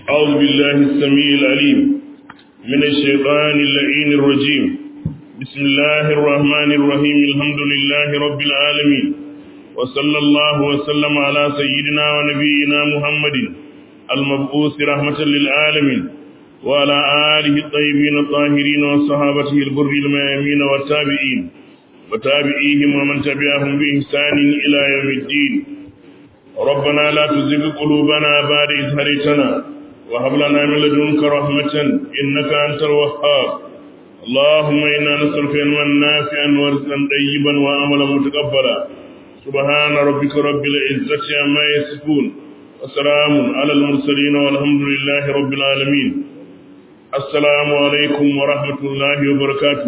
أعوذ بالله السميع العليم من الشيطان اللعين الرجيم بسم الله الرحمن الرحيم الحمد لله رب العالمين وصلى الله وسلم على سيدنا ونبينا محمد المبعوث رحمة للعالمين وعلى آله الطيبين الطاهرين وصحابته البر الميامين والتابعين وتابعيهم ومن تبعهم بإحسان إلى يوم الدين ربنا لا تزغ قلوبنا بعد إذ هديتنا وهب لنا من لدنك رحمة إنك أنت الوهاب اللهم إنا نسألك علما نافعا ورزقا طيبا وعملا متقبلا سبحان ربك رب العزة عما يصفون وسلام على المرسلين والحمد لله رب العالمين السلام عليكم ورحمة الله وبركاته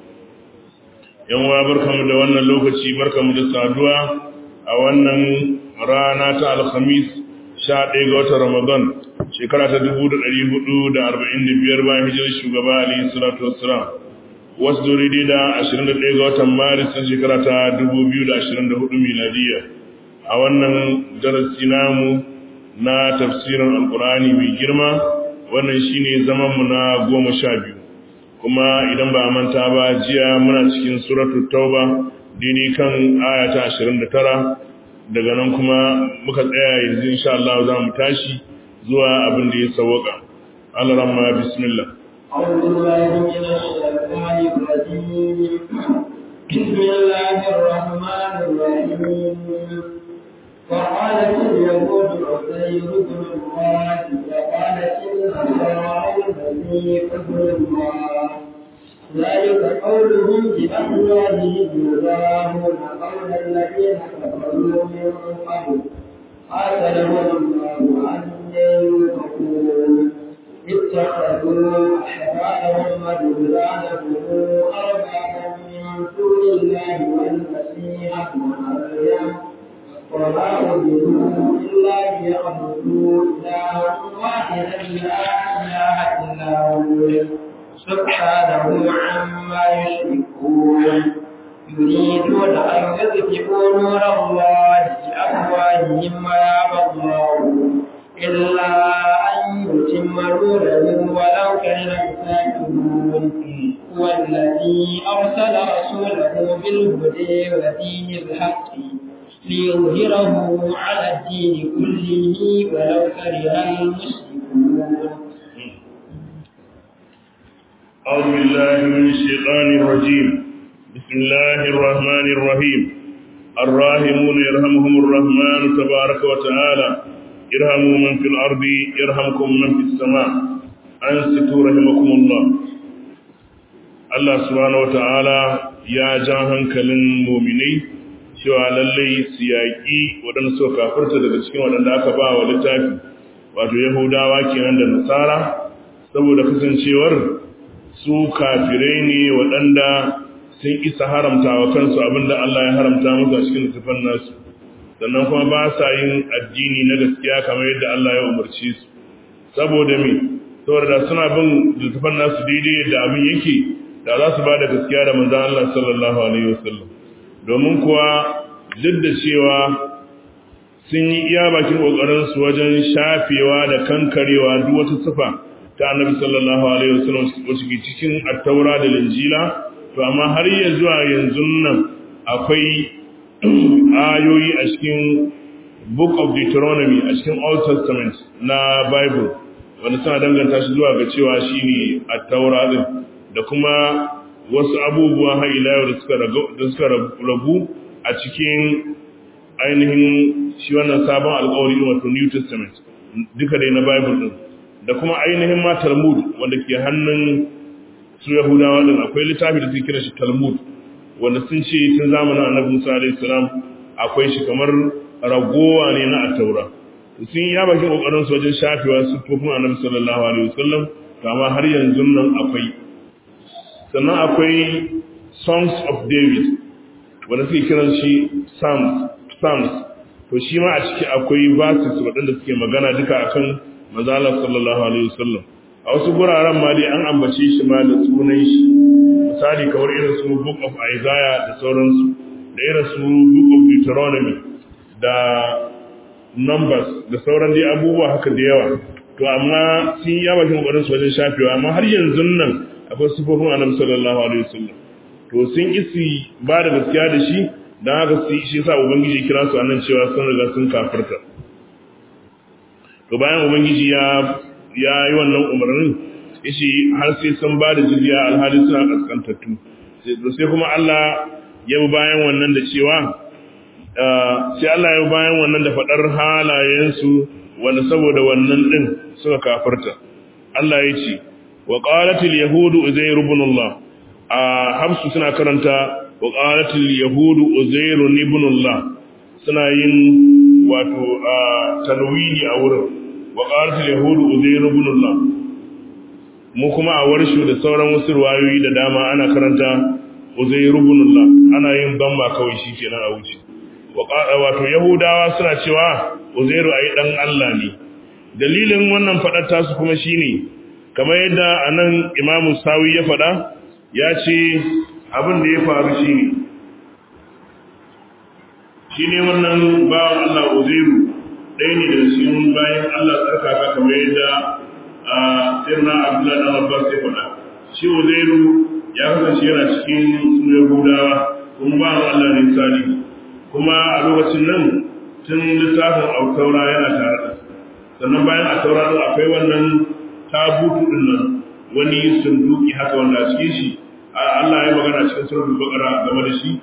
yan wa barkamu da wannan lokaci barkamu da saduwa a wannan rana ta alhamis 11 ga watan ramadan shekara ta 1445 bayan hijirar shugaba alayhi salatu wassalam wasu dori da 21 ga watan maris na shekara ta 2024 miladiya a wannan darasi namu na tafsirin alkurani mai girma wannan shine zamanmu na goma sha biyu kuma idan ba manta ba jiya muna cikin suratu tauba dini kan aya ta 29 daga nan kuma muka tsaya yanzu insha Allah za mu tashi zuwa abin da ya sawaka Allah ramma bismillah أعوذ بالله من الشيطان الرجيم بسم الله الرحمن الرحيم وقالت اليهود عزير بن الله وقالت النصارى المسيح ابن الله ذلك قولهم بأفواههم يضاهون قول الذين كفروا من قبل قاتلهم الله أن يؤفكون اتخذوا أحبارهم ورهبانهم أربابا من دون الله والمسيح ابن مريم وما أمروا إلا ليعبدوا إلها واحدا لا إله إلا هو سبحانه عما يشركون يريدون أن يطفئوا نور الله بأفواههم ويأبى الله إلا أن يتم نوره ولو كره الكافرون هو الذي أرسل رسوله بالهدى ودين الحق ليظهره على الدين كله ولو كره المشركون أعوذ بالله من الشيطان الرجيم بسم الله الرحمن الرحيم الراحمون يرحمهم الرحمن تبارك وتعالى ارحموا من في الأرض يرحمكم من في السماء أنستوا رحمكم الله الله سبحانه وتعالى يا جاهن كلن مؤمنين cewa lallai su yaƙi waɗanda suka kafirta daga cikin waɗanda aka ba wa littafi wato yahudawa kenan da nasara saboda kasancewar su kafirai ne waɗanda sun isa haramta wa kansu abinda Allah ya haramta musu a cikin littafin nasu sannan kuma ba sa yin addini na gaskiya kamar yadda Allah ya umarci su saboda me saboda da suna bin littafin nasu daidai yadda abin yake da za su ba da gaskiya da manzon Allah sallallahu alaihi wasallam domin kuwa duk da cewa sun yi iya bakin ƙoƙarinsu wajen shafewa da kankarewa duk wata sifa ta annabi sallallahu alaihi wasallam wacce ke cikin attaura da linjila to amma har ya zuwa yanzu nan akwai ayoyi a cikin book of deuteronomy a cikin old testament na bible wanda suna danganta shi zuwa ga cewa shine attaura din da kuma wasu abubuwa har ila yau da suka ragu a cikin ainihin shi wannan sabon alkawari wato New Testament duka dai na Bible din da kuma ainihin ma Talmud wanda ke hannun su Yahudawa din akwai littafi da suke kira shi Talmud wanda sun ce tun zamanin Annabi Musa alaihi salam akwai shi kamar ragowa ne na At-Taura sun ya bakin kokarin su wajen shafewa sufofin Annabi sallallahu alaihi wasallam amma har yanzu nan akwai sannan akwai songs of david wanda suke kiran shi psalms psalms to shi ma a ciki akwai verses waɗanda suke magana duka akan manzala sallallahu alaihi wasallam a wasu guraren ma dai an ambace shi ma da sunan shi misali kamar irin su book of isaiah da sauransu da irin su book of deuteronomy da numbers da sauran dai abubuwa haka da yawa to amma sun yi bakin kokarin su wajen shafewa amma har yanzu nan akwai sifofin annabi sallallahu alaihi wasallam to sun isi ba da gaskiya da shi dan haka su shi yasa ubangiji kira su annan cewa sun riga sun kafirta to bayan ubangiji ya ya yi wannan umarnin yace har sai sun ba da jizya alhali suna kaskantattu sai kuma Allah ya bi bayan wannan da cewa sai Allah ya bi bayan wannan da fadar halayensu wanda saboda wannan din suka kafirta Allah ya ce wa qalatil yahudu uzair ibn Allah a habsu suna karanta wa qalatil yahudu uzair ibn Allah suna yin wato tanwini a wurin wa qalatil yahudu uzair ibn Allah mu kuma a warshu da sauran wasu ruwayoyi da dama ana karanta uzair ibn Allah ana yin bamba kawai shikenan a wuce wato yahudawa suna cewa uzairu ai dan Allah ne dalilin wannan fadar tasu kuma shine kamar yadda anan imamu sawi ya fada ya ce abin da ya faru shine shine wannan bawan Allah uzairu ɗaya ne da cikin bayan Allah tsarkaka kamar yadda a sirna abdullahi dan abbas ya fada shi uzairu ya kasance yana cikin su yahudawa kuma ba Allah ne salihu kuma a lokacin nan tun littafin autaura yana tare da sannan bayan a taura din akwai wannan tabutu din nan wani sunduki haka wanda a cikin shi Allah ya magana cikin suratul baqara game da shi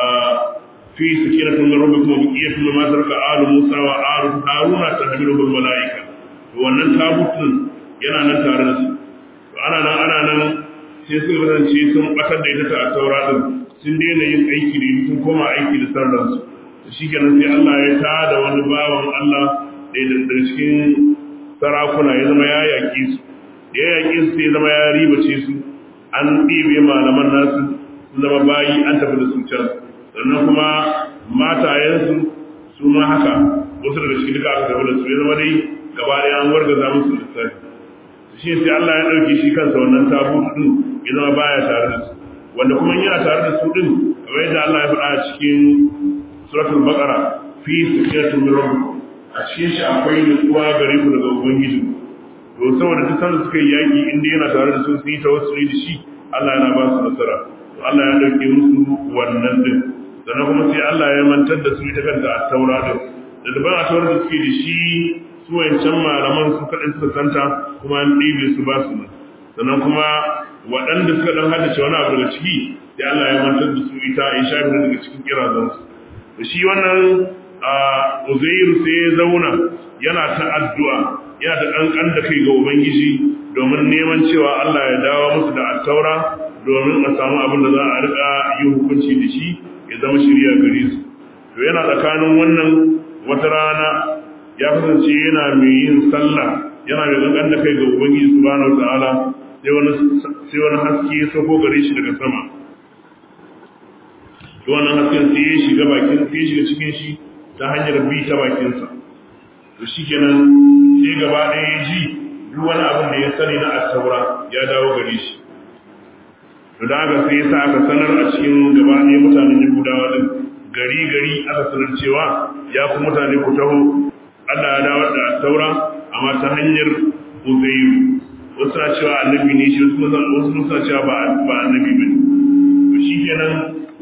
fi sakinatun min rabbikum wa baqiyatun mimma taraka alu musa wa alu haruna tahmiluhu al malaika to wannan tabutun yana nan tare da su to ana nan ana nan sai suka kasance sun batar da ita ta taura din sun daina yin aiki da sun koma aiki da sarransu shi kenan sai Allah ya tada wani bawan Allah da daga cikin sarakuna ya zama ya yaƙi su ya yaƙi su sai zama ya ribace su an ɗibe malaman nasu sun zama bayi an tafi da su can sannan kuma matayensu su ma haka wasu daga cikin duka aka tafi da su ya zama dai gaba ɗaya an wargaza musu lissafi shi sai Allah ya ɗauke shi kansa wannan tabu ɗin ya zama baya tare da su wanda kuma yana tare da su ɗin kamar yadda Allah ya faɗa a cikin suratul baqara fi sikyatin min rabbikum a cikin shi akwai nutsuwa gare ku daga ubangiji to saboda duk sanda suka yi yaki inda yana tare da su sun yi tawassuli da shi Allah yana ba su nasara to Allah ya dauke musu wannan din sannan kuma sai Allah ya mantar da su ita kanta a taura din da daban a taura da suke da shi su wancan malaman su kaɗai suka santa kuma an ɗibe su ba su sannan kuma waɗanda suka ɗan haddace wani abu daga ciki sai Allah ya mantar da su ita in sha daga cikin kirazansu da shi wannan uzairu sai ya zauna yana ta addu'a yana ta ƙanƙan da kai ga ubangiji domin neman cewa Allah ya dawo musu da attaura domin a samu abin da za a riƙa yi hukunci da shi ya zama shirya gare su to yana tsakanin wannan wata rana ya kasance yana mai yin sallah yana mai ƙanƙan da kai ga ubangiji subhanahu wa ta'ala sai wani sai wani haske ya sauko gare shi daga sama to wannan hasken sai ya shiga bakin sai ya shiga cikin shi ta hanyar bi ta bakinsa to shikenan sai gaba ɗaya ya ji duk wani abin da ya sani na asaura ya dawo gare shi to da haka sai ya sa aka sanar a cikin gaba ɗaya mutanen yahudawa din gari gari aka sanar cewa ya ku mutane ku taho Allah ya dawo da asaura amma ta hanyar uzairu wasu na cewa annabi ne shi wasu suna cewa ba annabi ba ne to shikenan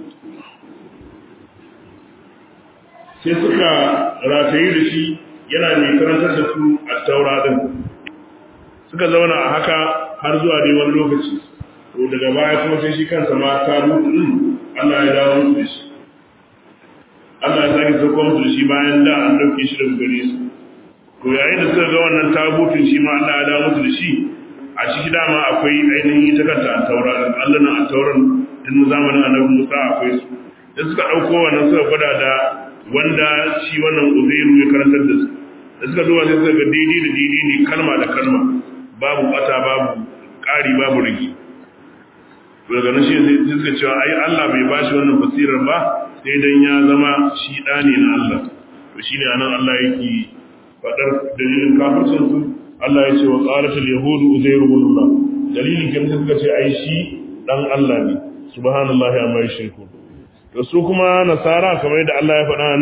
sai suka rataye da shi yana mai karantar da su a taura din suka zauna a haka har zuwa dai wani lokaci to daga baya kuma sai shi kansa ma ta mutu din Allah ya dawo musu da shi Allah ya sake sauko musu da shi bayan da an dauke shi daga gare su to yayin da suka ga wannan tabutun shi ma Allah ya dawo musu da shi a ciki dama akwai ainihin ita kanta a taura din Allah na a tauran tun zamanin annabi Musa akwai su da suka dauko wannan suka gwada da wanda shi wannan uzairu ya karantar da su da suka duba sai suka ga daidai da daidai ne kalma da kalma babu bata babu ƙari babu rigi daga nan shi sai suka cewa ai Allah bai bashi wannan basirar ba sai dan ya zama shi da ne na Allah to shine anan Allah yake fadar dalilin kafircin su Allah ya ce wa qalatul yahudu uzairu ibn Allah dalilin kin suka ce ai shi dan Allah ne subhanallahi amma yushriku to su kuma nasara kamar yadda Allah ya faɗa nan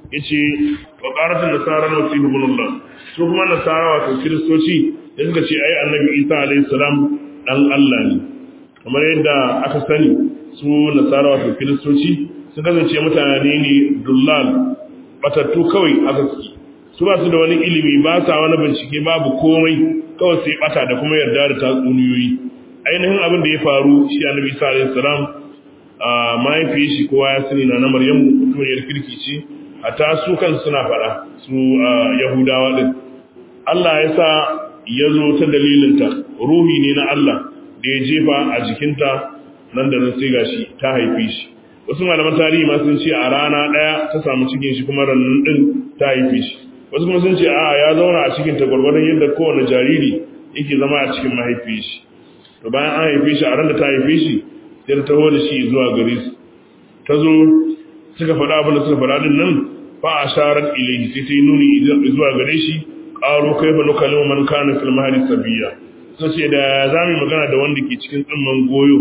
yace wa qaratun nasara na wasihu ibnullah su kuma nasara wato kiristoci da suka ce ai annabi Isa alayhi salam dan Allah ne kamar yadda aka sani su nasara wato kiristoci sun kasance mutane ne dullal batattu kawai aka suke su ba su da wani ilimi ba sa wani bincike babu komai kawai sai bata da kuma yarda da tatsuniyoyi ainihin abin da ya faru shi annabi Isa alayhi salam a mahaifiyar shi kowa ya sani na na Maryamu mutuniyar kirki ce hatta su kan suna fara su Yahudawa din Allah ya sa ya zo ta dalilinta ruhi ne na Allah da ya jefa a jikinta nan da nan sai gashi ta haife shi wasu malaman tarihi ma sun ce a rana daya ta samu cikin shi kuma rannan din ta haife shi wasu kuma sun ce a ya zauna a cikin ta gwargwadon yadda kowane jariri yake zama a cikin mahaifiyar shi to bayan an haife shi a ran da ta haife shi sai ta taho da shi zuwa gare su ta zo suka faɗa abin da suka faɗa din nan fa a sharar ilahi sai ta yi nuni zuwa gare shi ƙaro kai ba nukalin man kana fil mahari sabiya sun ce da za mu magana da wanda ke cikin tsimman goyo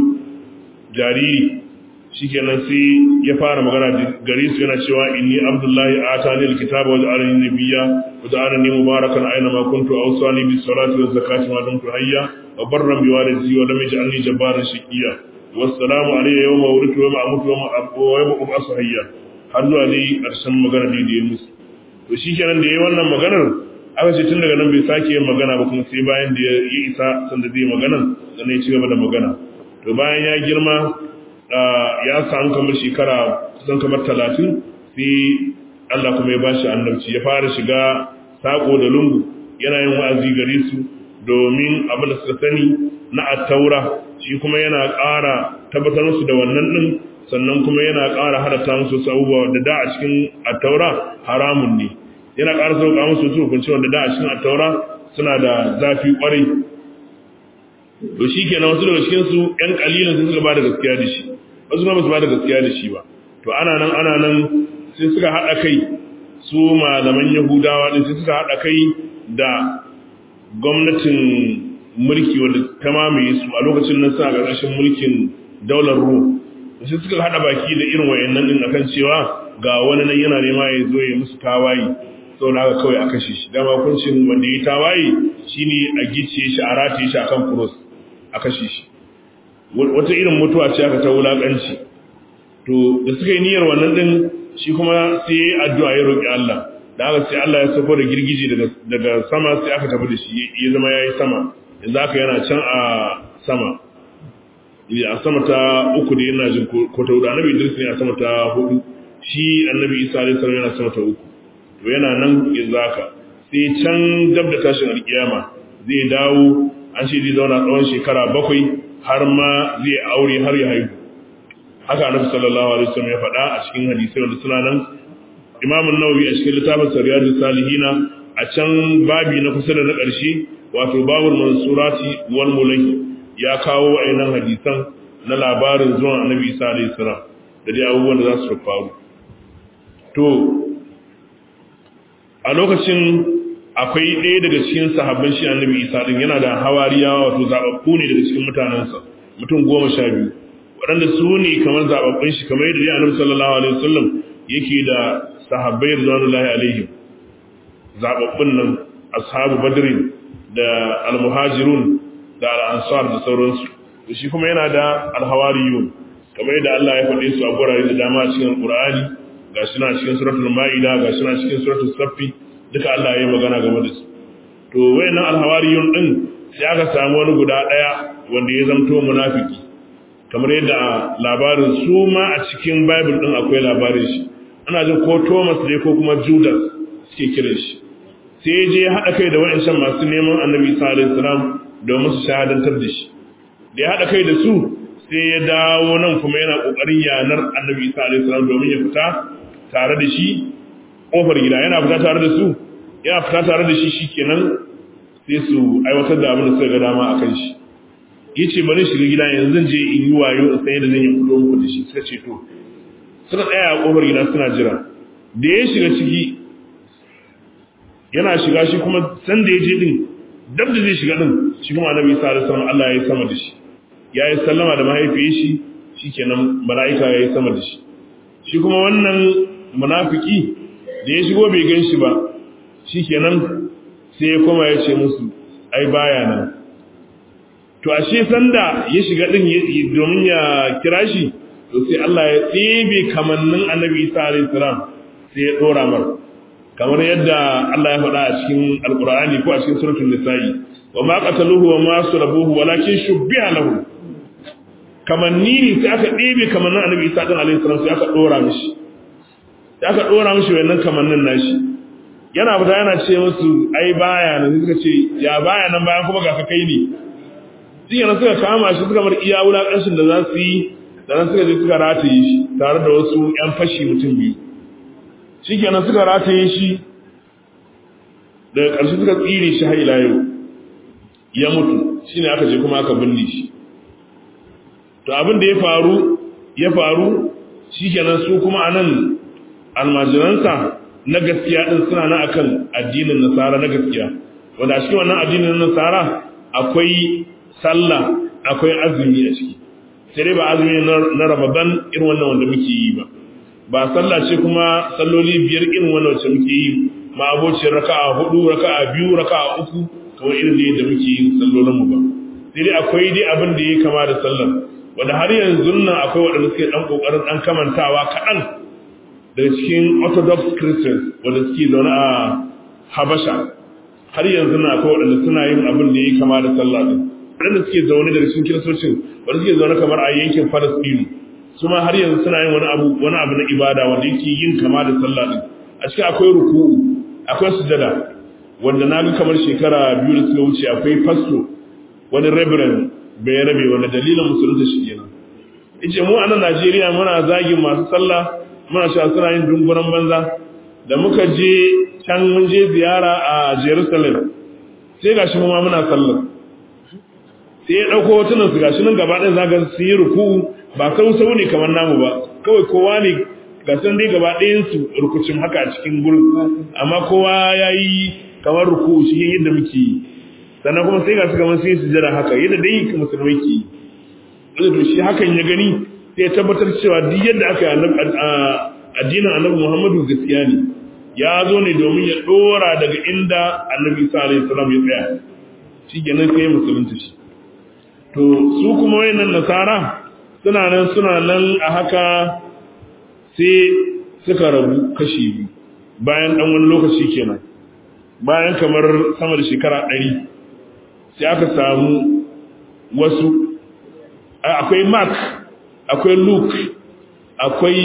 jariri shikenan sai ya fara magana gare su yana cewa inni abdullahi atani alkitaba wa ja'alani nabiyya wa ja'alani mubarakan aina ma kuntu awsani bis salati waz zakati ma dumtu hayya wa barran bi walidati wa lam yaj'alni jabbaran shaqiya wassalamu alayya yawma wulidtu wa amutu wa yawma ub'asu hayya har zuwa dai karshen magana da ya musu to shikenan da yayi wannan maganar aka ce tun daga nan bai sake yin magana ba kuma sai bayan da ya isa sanda zai magana sannan ya ci gaba da magana to bayan ya girma ya samu kamar shekara kusan kamar talatin sai Allah kuma ya bashi annabci ya fara shiga sako da lungu yana yin wa'azi gare su domin abin da suka sani na attaura shi kuma yana ƙara tabbatar musu da wannan din sannan kuma yana ƙara halatta musu abubuwa da da a cikin attaura haramun ne yana ƙara sauka musu su hukunci wanda da a cikin attaura suna da zafi ƙwarai to shi kenan wasu daga cikinsu ‘yan ƙalilin sun suka ba da gaskiya da shi wasu kuma ba su ba da gaskiya da shi ba to ana nan ana nan sai suka haɗa kai su malaman yahudawa ɗin sai suka haɗa kai da gwamnatin mulki wanda ta mamaye su a lokacin nan suna ƙarƙashin mulkin daular rum sai suka haɗa baki da irin wayannan ɗin akan cewa ga wani nan yana nema ya zo ya musu tawaye sau da haka kawai a kashe shi dama kuncin wanda ya tawaye shine a gice shi a rataye shi akan cross a kashe shi wata irin mutuwa ce aka ta wulakanci to da suka yi niyyar wannan din shi kuma sai ya yi addu'a ya roƙi Allah da haka sai Allah ya sauko da girgije daga sama sai aka tafi da shi ya zama ya yi sama yanzu aka yana can a sama a sama ta uku da yana jin ko ta hudu annabi Idris ne a sama ta hudu shi annabi Isa alaihi salam yana sama ta uku to yana nan yanzu haka sai can dab da tashin alkiyama zai dawo an ce zai zauna tsawon shekara bakwai har ma zai aure har ya haihu haka annabi sallallahu alaihi wasallam ya faɗa a cikin hadisi wanda suna nan Imam an-Nawawi a cikin littafin Riyadus Salihina a can babi na kusa da na ƙarshe wato babul mansurati wal mulahi ya kawo wayannan hadisan na labarin zuwan annabi Isa alaihi salam da dai abubuwan da za su faru to a lokacin akwai ɗaya daga cikin sahabban shi annabi isa din yana da hawariyawa wato zababbu ne daga cikin mutanensa mutum goma sha biyu waɗanda su ne kamar zababbun shi kamar yadda annabi sallallahu alaihi wasallam yake da sahabbai radiyallahu alaihim zababbun nan ashabu badrin da almuhajirun da al-ansar da sauransu to shi kuma yana da alhawariyun kamar yadda Allah ya faɗe su a gurare da dama a cikin Qur'ani gashi na cikin suratul Ma'ida gashi na cikin suratul Saffi duka Allah ya yi magana game da su to wayannan alhawariyun din sai aka samu wani guda daya wanda ya zamto munafiki kamar yadda labarin su ma a cikin Bible din akwai labarin shi ana jin ko Thomas ne ko kuma Judas suke kiran shi sai je ya haɗa kai da wayancan masu neman Annabi sallallahu alaihi wasallam domin su shahadantar da shi da ya haɗa kai da su sai ya dawo nan kuma yana ƙoƙarin yanar Annabi sallallahu alaihi wasallam domin ya fita tare da shi kofar gida yana fita tare da su yana fita tare da shi shikenan sai su aiwatar da abin da suka ga dama akan shi yace bari shiga gida yanzu zan je in yi wayo in sai da zan yi fito muku da shi suka ce to suka tsaya a kofar gida suna jira da ya shiga ciki yana shiga shi kuma san da ya je din dab da zai shiga din shi kuma annabi sallallahu alaihi wasallam Allah ya yi sama da shi ya yi sallama da mahaifiyar shi shikenan mala'ika ya yi sama da shi shi kuma wannan munafiki da ya shigo bai gan shi ba shikenan sai ya koma ya ce musu ai baya nan to ashe sanda ya shiga din domin ya kira shi to sai Allah ya tsibe kamannin Annabi Isa alayhi salam sai ya dora mar kamar yadda Allah ya faɗa a cikin Alƙur'ani ko a cikin suratul Nisa'i wa ma qataluhu wa ma sulabuhu walakin shubbiha lahu kamanni ne sai aka ɗebe kamannin Annabi Isa din alayhi salam sai aka dora mishi sai aka dora mishi wannan kamannin nashi yana fita yana ce musu ai baya nan suka ce ya baya nan bayan kuma ga ka kai ne shi yana suka kama shi suka bar iya wulaƙanshin da za su yi da nan suka je suka rataye shi tare da wasu 'yan fashi mutum biyu shi kenan suka rataye shi daga ƙarshe suka tsire shi har ila yau ya mutu shi ne aka je kuma aka binne shi to abin da ya faru ya faru shi kenan su kuma a nan almajiransa na gaskiya ɗin suna na akan addinin nasara na gaskiya wanda a cikin wannan addinin nasara akwai sallah akwai azumi a ciki sai dai ba azumi na ramadan irin wannan wanda muke yi ba ba sallah ce kuma salloli biyar irin wannan wacce muke yi ma abocin raka'a hudu raka'a biyu raka'a uku kamar irin da yadda muke yin sallolin mu ba sai dai akwai dai abin da ya kama da sallar wanda har yanzu nan akwai waɗanda suke dan kokarin dan kamantawa kaɗan daga cikin orthodox christians wanda suke zaune a habasha har yanzu nan akwai waɗanda suna yin abin da ya kama da sallah din waɗanda suke zaune daga cikin kiristocin wanda suke zaune kamar a yankin Falastinu su ma har yanzu suna yin wani abu wani abu na ibada wanda yake yin kama da sallah din a cikin akwai ruku'u akwai sujada wanda na ga kamar shekara biyu da suka wuce akwai fasto wani reverend bai rabe wanda dalilin musulunta shi kenan yace mu a nan Najeriya muna zagin masu sallah muna cewa suna yin dunguran banza da muka je can mun je ziyara a Jerusalem sai gashi mu ma muna sallah sai ya ɗauko hotunan su gashi nan gaba ɗaya zaga su yi ruku ba kan sau ne kamar namu ba kawai kowa ne ga san dai gaba ɗayan su rukucin haka a cikin gurin amma kowa ya yi kamar ruku shi yadda muke yi sannan kuma sai ga su kamar sun yi sujada haka yadda dai musulmai ke yi wanda to shi hakan ya gani sai ya tabbatar cewa duk yadda aka yi addinin annabi muhammadu gaskiya ne ya zo ne domin ya ɗora daga inda annabi isa alaihi salam ya tsaya shi kenan sai musulunta shi to su kuma wayannan nasara suna nan suna nan a haka sai suka rabu kashi biyu bayan dan wani lokaci kenan bayan kamar sama da shekara ɗari sai aka samu wasu akwai mark akwai luke akwai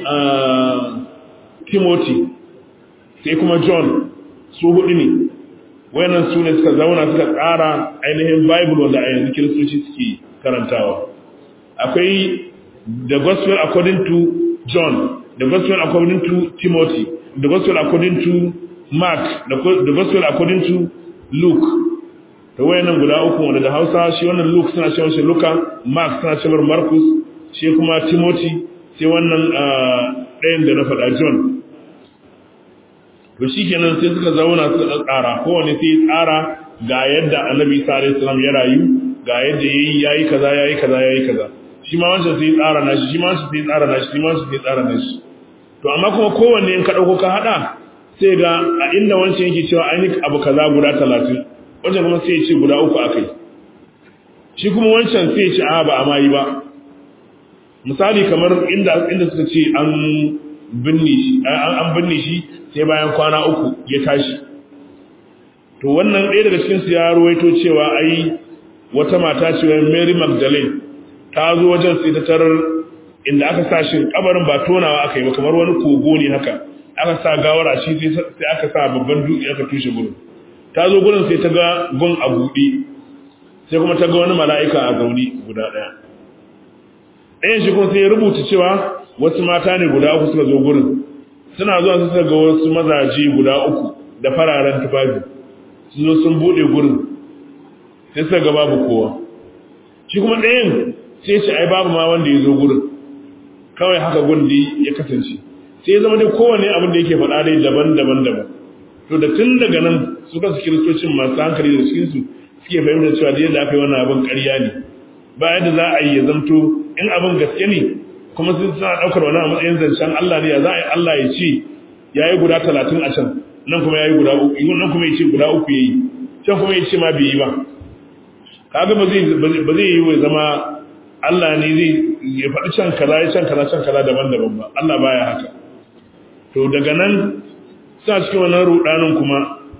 timothy sai kuma john su hudu ne wayannan su ne suka zauna suka tsara ainihin bible wanda a yanzu kiristoci suke karantawa akwai the gospel according to john the gospel according to timothy the gospel according to mark the gospel according to luke da wayannan guda uku wanda da hausa shi wannan luke suna cewa shi luka mark suna cewa marcus shi kuma timothy sai wannan ɗayan da na faɗa john to shi kenan sai suka zauna suka tsara kowane sai tsara ga yadda annabi isa alaihi salam ya rayu ga yadda yayi yayi kaza yayi kaza yayi kaza shi ma wancan sai tsara nashi shi ma wancan sai tsara nashi shi ma wancan sai tsara nashi to amma kuma kowanne in ka dauko ka hada sai ga a inda wancan yake cewa an yi abu kaza guda 30 wancan kuma sai ya ce guda uku akai shi kuma wancan sai ya ce a ba a ma yi ba misali kamar inda inda suka ce an binne shi an binne shi sai bayan kwana uku ya tashi to wannan ɗaya daga cikin su ya ruwaito cewa ai wata mata ce Mary Magdalene ta zo wajen sai ta tarar inda aka sa shi kabarin ba tonawa aka yi ba kamar wani kogo ne haka aka sa gawar a shi sai aka sa babban dutse aka tushe gurin ta zo gurin sai ta ga gun a buɗe sai kuma ta ga wani mala'ika a zaune guda ɗaya ɗayan shi kuma sai ya rubuta cewa wasu mata ne guda uku suka zo gurin suna zuwa suka ga wasu mazaje guda uku da fararen tufafi sun zo sun bude gurin sai suka ga babu kowa shi kuma ɗayan sai ce ai babu ma wanda ya zo gurin kawai haka gundi ya kasance sai ya zama dai kowane abin da yake faɗa dai daban-daban daban to da tun daga nan suka su kiristocin masu hankali da cikinsu suke fahimtar cewa da yadda aka yi wannan abin ƙarya ne ba yadda za a yi ya zamto in abin gaske ne kuma sun suna ɗaukar wani a matsayin zancen Allah ne ya za a yi Allah ya ce yayi guda 30 a can nan kuma yayi guda uku nan kuma yace guda uku yayi can kuma yace ma bai yi ba kaga ba zai ba zai yi wai zama Allah ne zai ya faɗi can kaza ya can kaza can kaza daban-daban ba Allah baya haka to daga nan sa cikin wannan rudanin kuma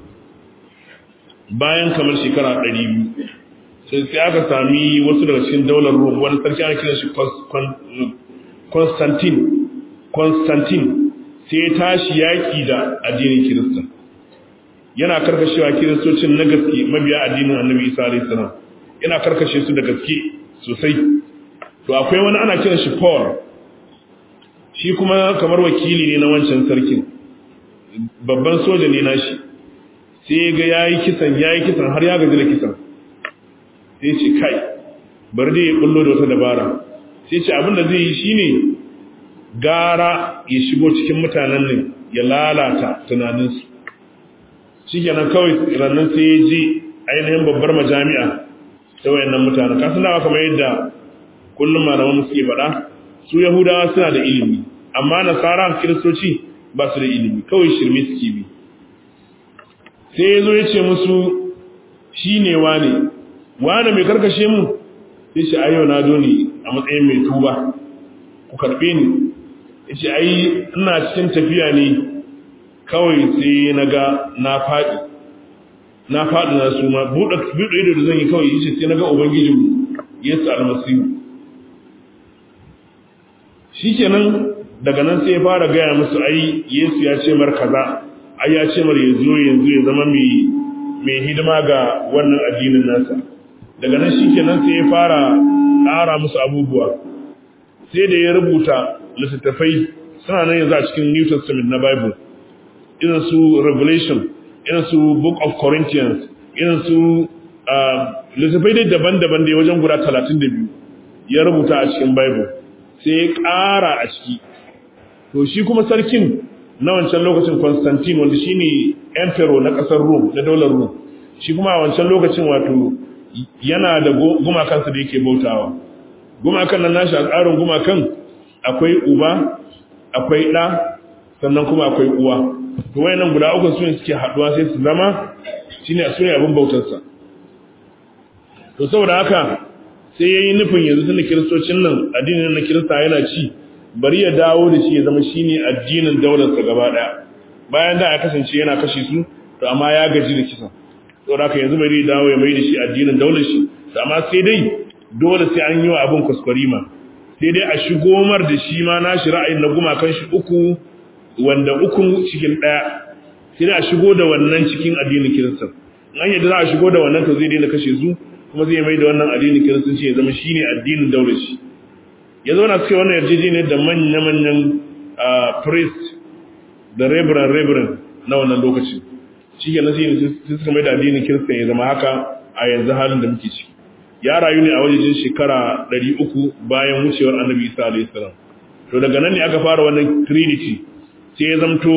bayan kamar shekara 200 sai sai aka sami wasu daga cikin daular Rum wani sarki ana kiran shi Constantine Constantine sai ya tashi yaki da addinin Kirista yana karkashewa kiristocin na gaske mabiya addinin Annabi Isa alayhi salam yana karkashe su da gaske sosai to akwai wani ana kiran shi Paul shi kuma kamar wakili ne na wancan sarkin babban soja ne nashi sai ga yayi kisan yayi kisan har ya gaji da kisan sai ce kai bari dai ya kullo da wata dabara sai ce abin da zai yi shine gara ya shigo cikin mutanen nan ya lalata tunaninsu shikenan kawai rannan sai ya ji ainihin babbar majami'a ta wayannan mutanen kasan dawa kamar yadda kullum malaman suke faɗa su yahudawa suna da ilimi amma nasara kiristoci ba su da ilimi kawai shirme suke bi sai ya zo ya ce musu shi ne wane wane mai karkashe mu sai ce ayyau na zo ne a matsayin mai tuba ku karɓe ni ya ce ai ina cikin tafiya ne kawai sai na ga na faɗi na faɗi na su ma buɗe ido da zan yi kawai yace sai na ga ubangijinmu yesu almasihu shikenan daga nan sai ya fara gaya musu ai Yesu ya ce mar kaza ai ya ce mar ya zo yanzu ya zama mai mai hidima ga wannan addinin nasa daga nan shikenan sai ya fara ƙara musu abubuwa sai da ya rubuta littattafai suna nan yanzu a cikin New Testament na Bible irin su Revelation irin su Book of Corinthians irin su littattafai dai daban-daban da wajen guda 32 ya rubuta a cikin Bible sai ya ƙara a ciki to shi kuma sarkin na wancan lokacin Constantine wanda shine emperor na ƙasar Rome na daular Rome shi kuma a wancan lokacin wato yana da gumakansa da yake bautawa gumakan nan nashi a tsarin gumakan akwai uba akwai ɗa sannan kuma akwai uwa to wayannan guda uku su ne suke haɗuwa sai su zama shine su ne abin bautarsa to saboda haka sai ya yi nufin yanzu tun da kiristocin nan addinin na kirista yana ci bari ya dawo da shi ya zama shi ne addinin daularsa gaba ɗaya bayan da ya kasance yana kashe su to amma ya gaji da kisan saboda haka yanzu bari ya dawo ya mai da shi addinin daular shi to amma sai dai dole sai an yi wa abin kwaskwarima sai dai a shigo mar da shi ma nashi ra'ayin na gumakan shi uku wanda ukun cikin ɗaya sai dai a shigo da wannan cikin addinin kirista an yadda za a shigo da wannan to zai daina kashe su kuma zai mai da wannan addinin kiristanci ya zama shine addinin daular shi ya zauna suke wannan yarjejeniyar da manya-manyan priest da reverend reverend na wannan lokacin shi ke nasi ne sai suka mai da addinin kiristan ya zama haka a yanzu halin da muke ciki ya rayu ne a wajejen shekara 300 bayan wucewar annabi isa alayhi salam to daga nan ne aka fara wannan trinity sai ya zamto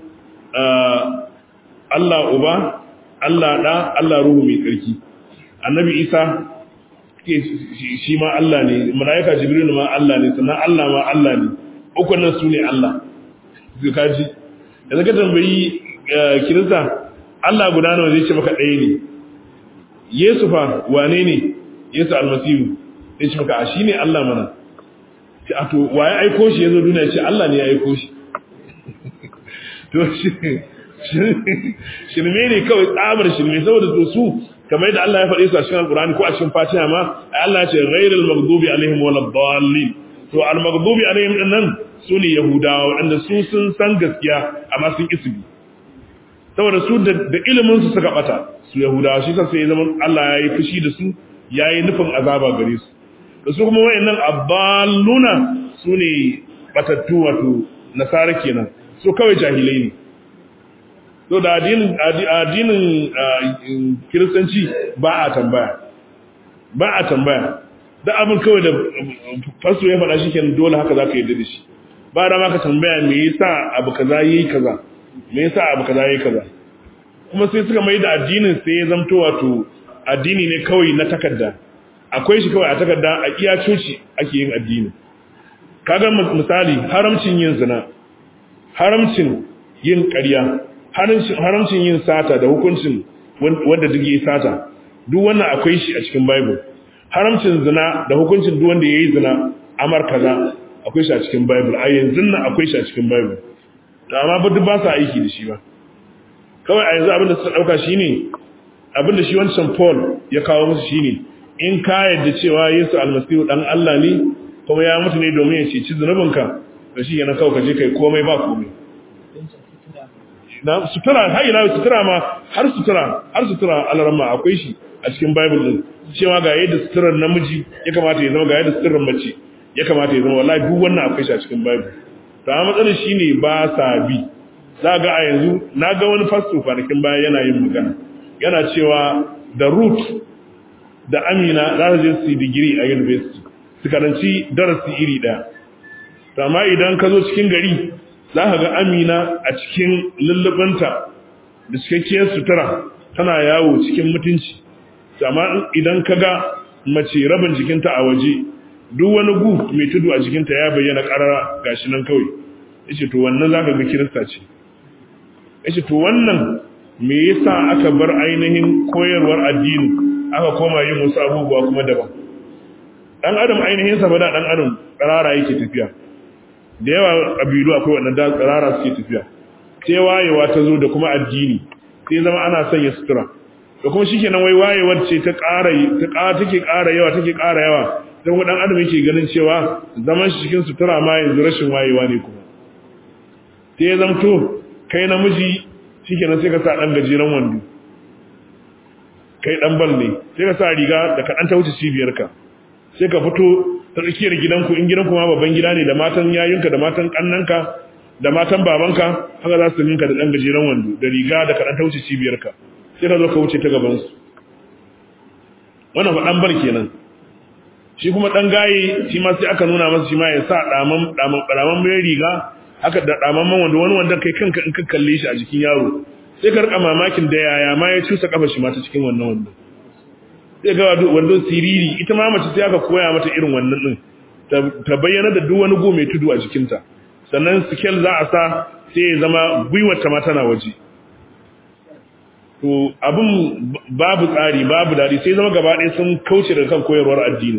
Allah uba Allah da Allah ruhu mai tsarki annabi isa shi ma Allah ne malaika jibril ma Allah ne sannan Allah ma Allah ne ukun nan su ne Allah su kaji da zaka tambayi kirista Allah guda nawa zai ce maka ɗaya ne Yesu fa wane ne Yesu almasihu zai ce maka a shi ne Allah mana ce a to waye aiko shi yazo duniya ce Allah ne ya aiko shi to shi shirme ne kawai tsabar shirme saboda to su kamar yadda Allah ya faɗi su a cikin Al-Qur'ani ko a cikin Fatiha ma Allah ya ce ghairil maghdubi alaihim waladdallin to al maghdubi alaihim din nan sune Yahudawa wanda su sun san gaskiya amma sun isbi saboda su da ilimin su suka bata su Yahudawa shi sai ya zama Allah ya yi fushi da su ya yi nufin azaba gare su da su kuma wayannan abbaluna sune batattu wato nasara kenan su kawai jahilai ne so da addinin kiristanci ba a tambaya ba a tambaya da abin kawai da fasto ya faɗa shi kenan dole haka za ka yarda da shi ba da ma ka tambaya me yasa abu kaza yayi kaza me yasa abu kaza yayi kaza kuma sai suka mai da addinin sai ya zamto wato addini ne kawai na takarda akwai shi kawai a takarda a iya coci ake yin addini kaga misali haramcin yin zina haramcin yin ƙarya haramcin yin sata da hukuncin wanda duk yi sata duk wannan akwai shi a cikin bible haramcin zina da hukuncin duk wanda yayi zina amar kaza akwai shi a cikin bible a yanzu nan akwai shi a cikin bible to amma ba duk ba sa aiki da shi ba kawai a yanzu abin da suka dauka shine abin da shi wancan Paul ya kawo musu shine in ka yadda cewa Yesu almasihu dan Allah ne kuma ya mutu ne domin ya ceci zunubinka da shi yana kawai ka je kai komai ba komai na sutura har ila sutura ma har sutura har sutura alarma akwai shi a cikin bible din cewa ga yadda suturar namiji ya kamata ya zama ga yadda suturar mace ya kamata ya zama wallahi duk wannan akwai shi a cikin bible to amma matsalar shine ba sa bi za ga a yanzu na ga wani fasto kwanakin baya yana yin magana yana cewa da root da amina za su je su yi digiri a university su karanci darasi iri ɗaya to amma idan ka zo cikin gari za ka ga amina a cikin lullubanta da cikakkiyar sutura tana yawo cikin mutunci amma idan ka ga mace rabin jikinta a waje duk wani gu mai tudu a jikinta ya bayyana karara gashi nan kawai yace to wannan zaka ga kirista ce yace to wannan me yasa aka bar ainihin koyarwar addini aka koma yin wasu abubuwa kuma daban dan adam ainihin sa da dan adam karara yake tafiya da yawa kabilu akwai wannan da karara suke tafiya sai wayewa ta zo da kuma addini sai zama ana sanya sutura da kuma shikenan wai wayewar ce ta ƙara ta ƙara take ƙara yawa take ƙara yawa sai kuma dan adam yake ganin cewa zaman shi cikin sutura ma yanzu rashin wayewa ne kuma sai ya zamto kai namiji shikenan sai ka sa dan gajeren wando kai dan bal ne sai ka sa riga da ka dan ta wuce cibiyarka sai ka fito ta tsakiyar gidanku in gidanku ma babban gida ne da matan yayunka da matan kannanka da matan babanka haka za su ninka da dan gajeren wando da riga da ka dan ta wuce cibiyarka sai ka zo ka wuce ta gaban su wannan fa dan bal kenan shi kuma dan gaye shi ma sai aka nuna masa shi ma ya sa daman daman daman mai riga haka da daman man wanda wani wanda kai kanka in ka kalle shi a jikin yaro sai ka rika mamakin da yaya ma ya cusa kafa shi ma ta cikin wannan wanda sai ga wando siriri ita ma mace sai aka koya mata irin wannan din ta bayyana da duk wani go mai tudu a jikinta sannan scale za a sa sai ya zama gwiwar ta ma tana waje to abin babu tsari babu dadi sai zama gaba ɗaya sun kauce daga kan koyarwar addini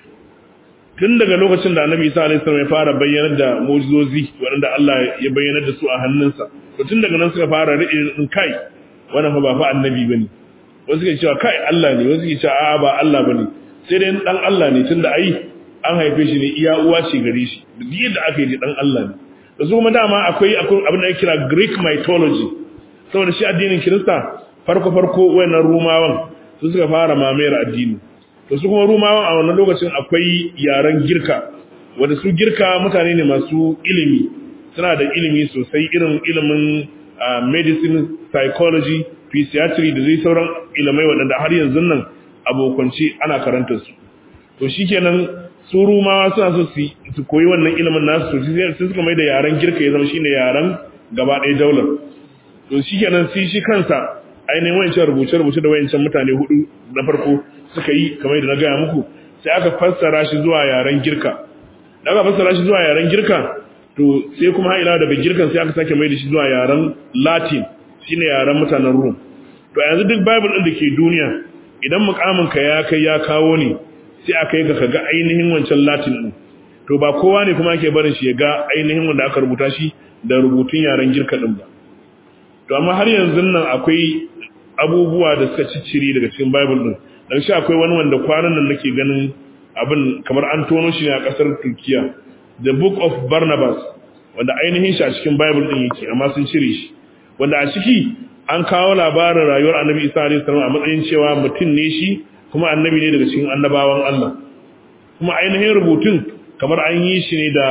tun daga lokacin da annabi isa alaihi salam ya fara bayyanar da mu'jizozi waɗanda Allah ya bayyanar da su a hannunsa to tun daga nan suka fara rike kai wannan fa ba fa annabi bane wasu ke cewa kai Allah ne wasu ke cewa a'a ba Allah bane sai dai dan Allah ne tunda ai an haife shi ne iya uwa ce gare shi duk yadda aka yi dan Allah ne da su kuma dama akwai akwai abin da ake kira Greek mythology saboda shi addinin Kirista farko farko wayannan Rumawan su suka fara mamayar addini to su kuma Rumawan a wannan lokacin akwai yaren Girka wanda su Girka mutane ne masu ilimi suna da ilimi sosai irin ilimin medicine psychology physiatry da zai sauran ilimai waɗanda har yanzu nan abokanci ana karanta su to shikenan su rumawa suna so su koyi wannan ilimin nasu to sai suka mai da yaren girka ya zama shine yaren gaba ɗaya daular to shikenan sai shi kansa ainihin wayancan rubuce-rubuce da wayancan mutane hudu na farko suka yi kamar yadda na gaya muku sai aka fassara shi zuwa yaren girka da aka fassara shi zuwa yaren girka to sai kuma ila daga girkan sai aka sake mai da shi zuwa yaren latin shine yaren mutanen rum to yanzu duk bible din da ke duniya idan mukamin ka ya kai ya kawo ne sai aka yi ka ga ainihin wancan latin din to ba kowa ne kuma ake barin shi ya ga ainihin wanda aka rubuta shi da rubutun yaren girka din ba to amma har yanzu nan akwai abubuwa da suka ciccire daga cikin bible din dan shi akwai wani wanda kwanan nan nake ganin abin kamar an tono shi ne a kasar Turkiya the book of Barnabas wanda ainihin shi a cikin bible din yake amma sun cire shi wanda a ciki an kawo labarin rayuwar annabi isa alaihi salam a matsayin cewa mutum ne shi kuma annabi ne daga cikin annabawan Allah kuma ainihin rubutun kamar an yi shi ne da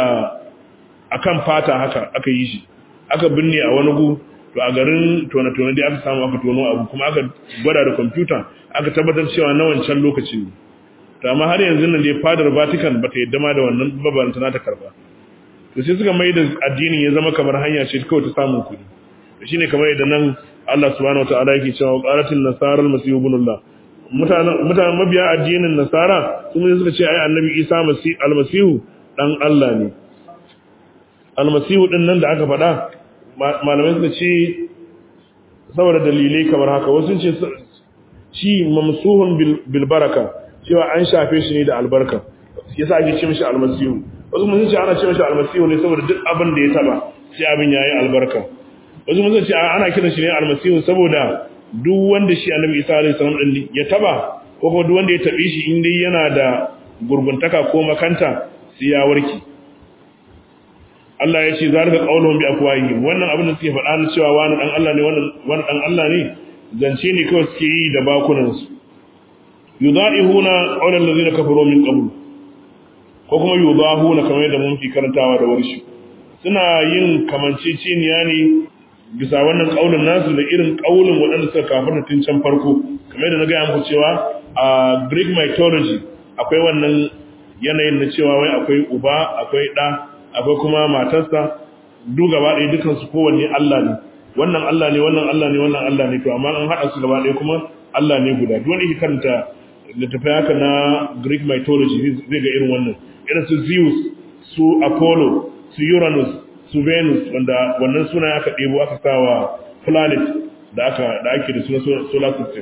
akan fata haka aka yi shi aka binne a wani gu to a garin tone-tone dai aka samu aka tono abu kuma aka gwada da kwamfuta aka tabbatar cewa na wancan lokacin ne to amma har yanzu nan dai fadar Vatican bata yadda ma da wannan babban ta karba to sai suka mai da addinin ya zama kamar hanya ce kawai ta samun kuɗi shine kamar yadda nan Allah subhanahu wataala yake cewa qalatin nasara almasih ibnullah mutanen mutanen mabiya addinin nasara sun suka ce ai annabi Isa masih almasihu dan Allah ne almasihu din nan da aka faɗa malamai suka ce saboda dalilai kamar haka wasu ce shi mamsuhun bil baraka cewa an shafe shi ne da albarka yasa ake ce mishi almasihu wasu mun ce ana ce mishi almasihu ne saboda duk abin da ya taba sai abin yayi albarka wasu mun ce ana kiran shi ne almasihu saboda duk wanda shi annabi Isa alaihi salam din ya taba ko kuma duk wanda ya tabe shi in dai yana da gurguntaka ko makanta sai ya warke Allah ya ce zalika qauluhum bi afwahi wannan abin da suke faɗa na cewa wani dan Allah ne wannan wani dan Allah ne zance ne kawai suke yi da bakunan su yudaihuna qawlan allazina kafaru min qabl ko kuma yudahuna kamar yadda mun fi karantawa da warshi suna yin kamanceceniya ne bisa wannan kaulin nasu da irin kaulin waɗanda suka kafarta tun can farko kamar yadda na gaya muku cewa a Greek mythology akwai wannan yanayin na cewa wai akwai uba akwai ɗa akwai kuma matarsa duk gaba ɗaya dukansu kowanne Allah ne wannan Allah ne wannan Allah ne wannan Allah ne to amma an haɗa su gaba ɗaya kuma Allah ne guda duk wanda yake karanta littattafai haka na Greek mythology zai ga irin wannan irin su Zeus su Apollo su Uranus su Venus wanda wannan suna aka ɗebo aka sawa planet da aka da ake da suna solar system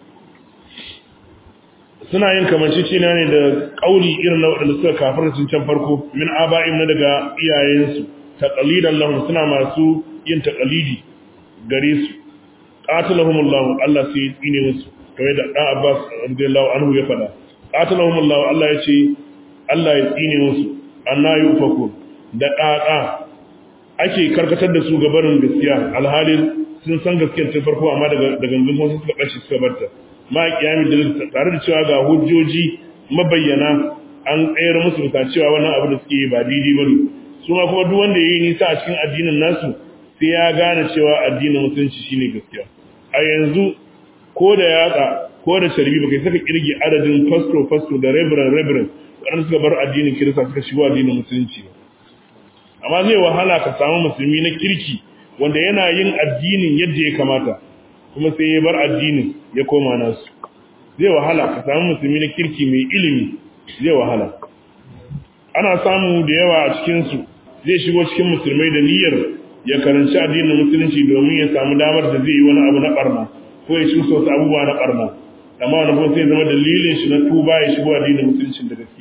suna yin kamancicina ne da kauli irin na waɗanda suka kafar sun can farko min aba'im na daga iyayensu taqalidan lahum suna masu yin taqalidi gare su qatalahumullahu Allah sai ya tsine musu kamar da dan Abbas radiyallahu anhu ya faɗa qatalahumullahu Allah ya ce Allah ya tsine musu anna yufaku da ƙaƙa ake karkatar da su ga barin gaskiya alhalin sun san gaskiyar tun farko amma daga gangan wasu suka ɓace suka barta ma kiyami da tare da cewa ga hujjoji mabayyana an tsayar musu bisa cewa wannan abu da suke yi ba daidai bane su ma kuma duk wanda yayi nisa a cikin addinin nasu sai ya gane cewa addinin musulunci shine gaskiya a yanzu ko da yatsa ko da sharbi baka saka kirgi adadin pastor pastor da reverend reverend wanda suka bar addinin kirista suka shigo addinin musulunci ba amma zai wahala ka samu musulmi na kirki wanda yana yin addinin yadda ya kamata kuma sai ya bar addinin ya koma nasu zai wahala ka samu musulmi na kirki mai ilimi zai wahala ana samu da yawa a cikinsu zai shigo cikin musulmai da niyyar ya karanci addinin musulunci domin ya samu damar da zai yi wani abu na barna ko ya shi wasu abubuwa na barna amma wani kuma sai zama dalilin shi na tuba ya shigo addinin musulunci da gaske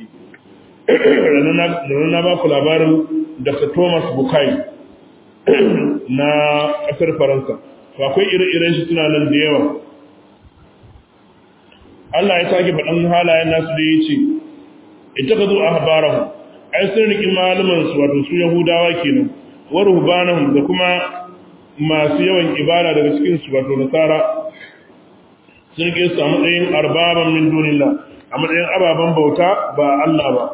na ba ku labarin dr thomas bukai na ƙasar faransa to akwai ire-iren shi suna nan da yawa Allah ya sake faɗan halayen nasu da ya ce ita ka zo a habarahu ai sun riƙi malamansu wato su yahudawa kenan wa ruhbanahum da kuma masu yawan ibada daga cikin su wato nasara sun riƙe su a matsayin arbaban min dunillah a matsayin ababen bauta ba Allah ba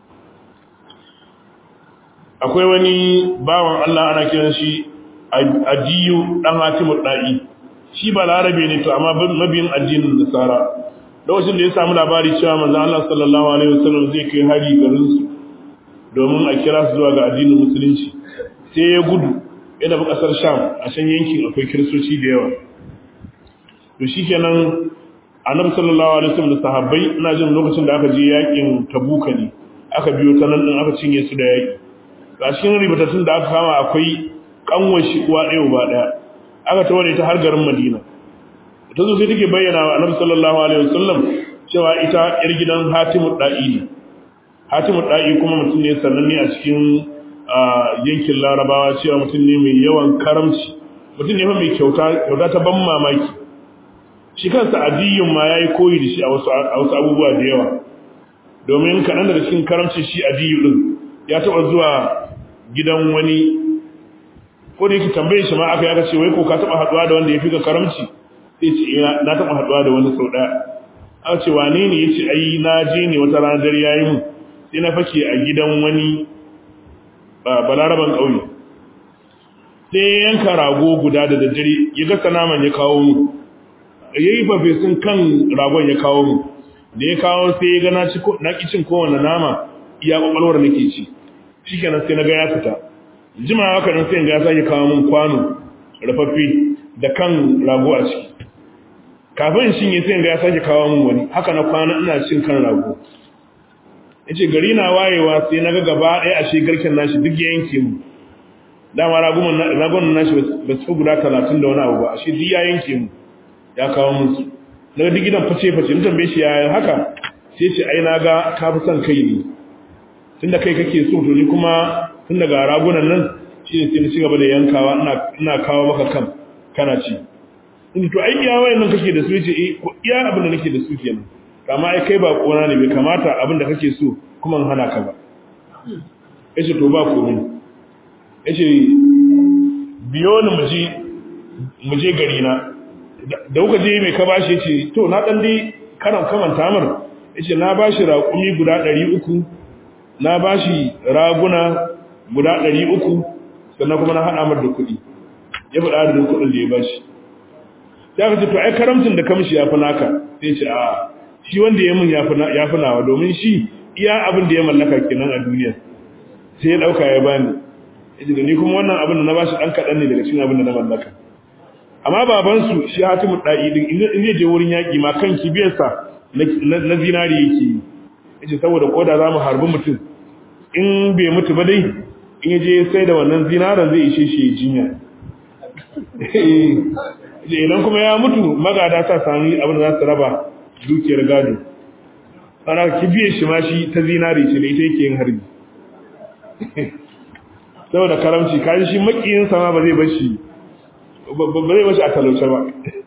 akwai wani bawan Allah ana kiran shi adiyu dan hatimu da'i shi ba larabe ne to amma mabiyin addinin nasara lokacin da ya samu labari cewa manzo Allah sallallahu alaihi wasallam zai kai hari garin su domin a kira su zuwa ga addinin musulunci sai ya gudu yana bi kasar Sham a can yankin akwai kiristoci da yawa to shikenan annabi sallallahu alaihi wasallam da sahabbai ina jin lokacin da aka je yakin Tabuka ne aka biyo ta nan din aka cinye su da yaki a cikin ribatattun da aka kama akwai kanwar shi uwa ɗaya uba ɗaya aka tawar ta har garin madina ta zo sai take bayyana wa annabi sallallahu alaihi wasallam cewa ita yar gidan hatimu da'i ne hatimu da'i kuma mutum ne sananne a cikin yankin larabawa cewa mutum ne mai yawan karamci mutum ne mai kyauta kyauta ta ban mamaki shi kansa adiyyun ma yayi koyi da shi a wasu a wasu abubuwa da yawa domin kaɗan daga cikin karamcin shi adiyyu din ya taɓa zuwa gidan wani ko da yake tambaye shi ma aka yi aka ce wai ko ka taba haduwa da wanda ya fi ka karamci sai ce na taba haduwa da wani sau daya aka ce wane ne yace ai na je ne wata ranar dare yayi mu sai na fake a gidan wani balaraban kauye sai yanka rago guda da daddare ya gasa naman ya kawo mu yayi fafesun kan ragon ya kawo mu da ya kawo sai ya ga na ci na kicin kowanne nama iya kwakwalwar nake ci shikenan sai na ga ya fita jima haka nan sai ga ya sake kawo min kwano rafaffe da kan rago a ciki kafin shin yi sai ga ya sake kawo min wani haka na kwana ina cin kan rago yace gari na wayewa sai naga gaba ɗaya a garken nashi duk ya yanke mu dama ragunan nashi ba su guda talatin da wani abu ba shi duk ya yanke mu ya kawo musu daga duk gidan face-face in tambaye shi ya haka sai ce ai na ga ka fi son kai ne tunda kai kake so to ni kuma tun daga ragunan nan shi ne sai na cigaba da yankawa ina kawo maka kan kana ci in to ai iya wayannan kake da su ce eh ko iya abin da nake da su kenan kama ai kai ba kona ne bai kamata abin da kake so kuma in hana ka ba yace to ba komai yace biyo ni mu je mu je gari na da kuka je mai ka bashi yace to na dan dai karan kamanta mar yace na bashi raƙumi guda 300 na bashi raguna guda 300 sannan kuma na hada mar da kuɗi ya faɗa adadin kuɗin da ya bashi sai aka ce to ai karamcin da kamshi ya fi naka sai ce a shi wanda ya mun ya fi nawa domin shi iya abin da ya mallaka kenan a duniya sai ya ɗauka ya bani yace da ni kuma wannan abin da na bashi ɗan kaɗan ne daga cikin abin da na mallaka amma babansu shi hatimu ɗa'i din in zai je wurin yaƙi ma kan kibiyarsa na zinari yake yi yace saboda koda za mu harbi mutum in bai mutu ba dai in ya je sai da wannan zinaran zai ishe shi ya jinya idan kuma ya mutu magada sa sami abin da za su raba dukiyar gado ana kibiyar shi ma shi ta zinari ce da ita yake yin harbi saboda karamci kaji shi makiyin sama ba zai bashi ba zai bashi a talauce ba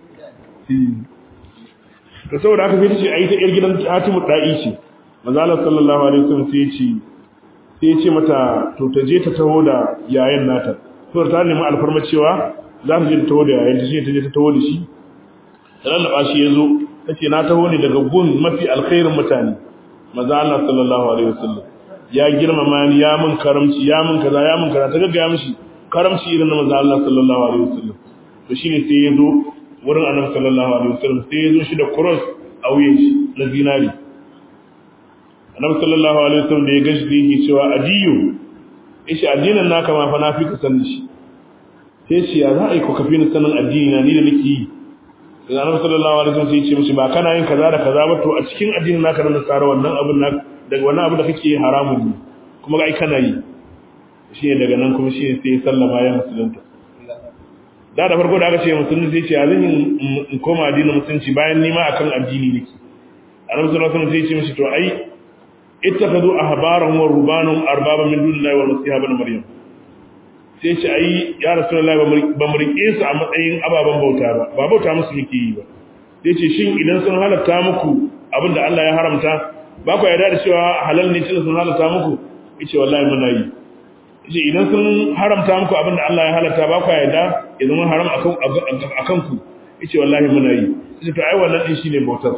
to saboda haka sai ta ce ai ta yar gidan Hatimu da'i ce manzo Allah sallallahu alaihi wasallam sai ya ce sai ya ce mata to ta je ta taho da yayan nata to ta nemi alfarma cewa za ta je ta taho da yayan ta ce ta je ta taho da shi lallaba shi yazo tace na taho ne daga gun mafi alkhairin mutane manzo Allah sallallahu alaihi wasallam ya girmama ni ya mun karamci ya mun kaza ya mun kaza ta gaggaya mishi karamci irin na manzo Allah sallallahu alaihi wasallam to shine sai ya zo wurin annabi sallallahu alaihi wasallam sai ya zo shi da cross a wuyan shi na zinari annabi sallallahu alaihi wasallam da ya gashi da yake cewa adiyu ishi addinin naka ma fa na fi ka sanin shi sai ce ya za a yi ko kafi ni sanin addini na ni da nake yi sai annabi sallallahu alaihi wasallam sai ya ce mishi ba kana yin kaza da kaza ba to a cikin addinin naka na nasara wannan abin naka daga wannan abu da kake haramun ne kuma ga ai kana yi shi ne daga nan kuma shi ne sai ya sallama ya musulunta da da farko da aka ce musulunci sai ce ya zan in koma addinin musulunci bayan nima akan addini nake annabi sallallahu alaihi wasallam sai ya ce mishi to ai ittakhadhu ahbarahum wa rubanahum arbaban min dunillahi wal masih ibn maryam sai ce ai ya rasulullahi ba mu rike su a matsayin ababan bauta ba ba bauta musu muke yi ba sai ce shin idan sun halatta muku abinda Allah ya haramta ba ku yarda da cewa halal ne tunda sun halatta muku yace wallahi muna yi yace idan sun haramta muku abinda Allah ya halatta ba ku yarda ya zama haram akan akan ku yace wallahi muna yi yace to ai wannan din shine bautar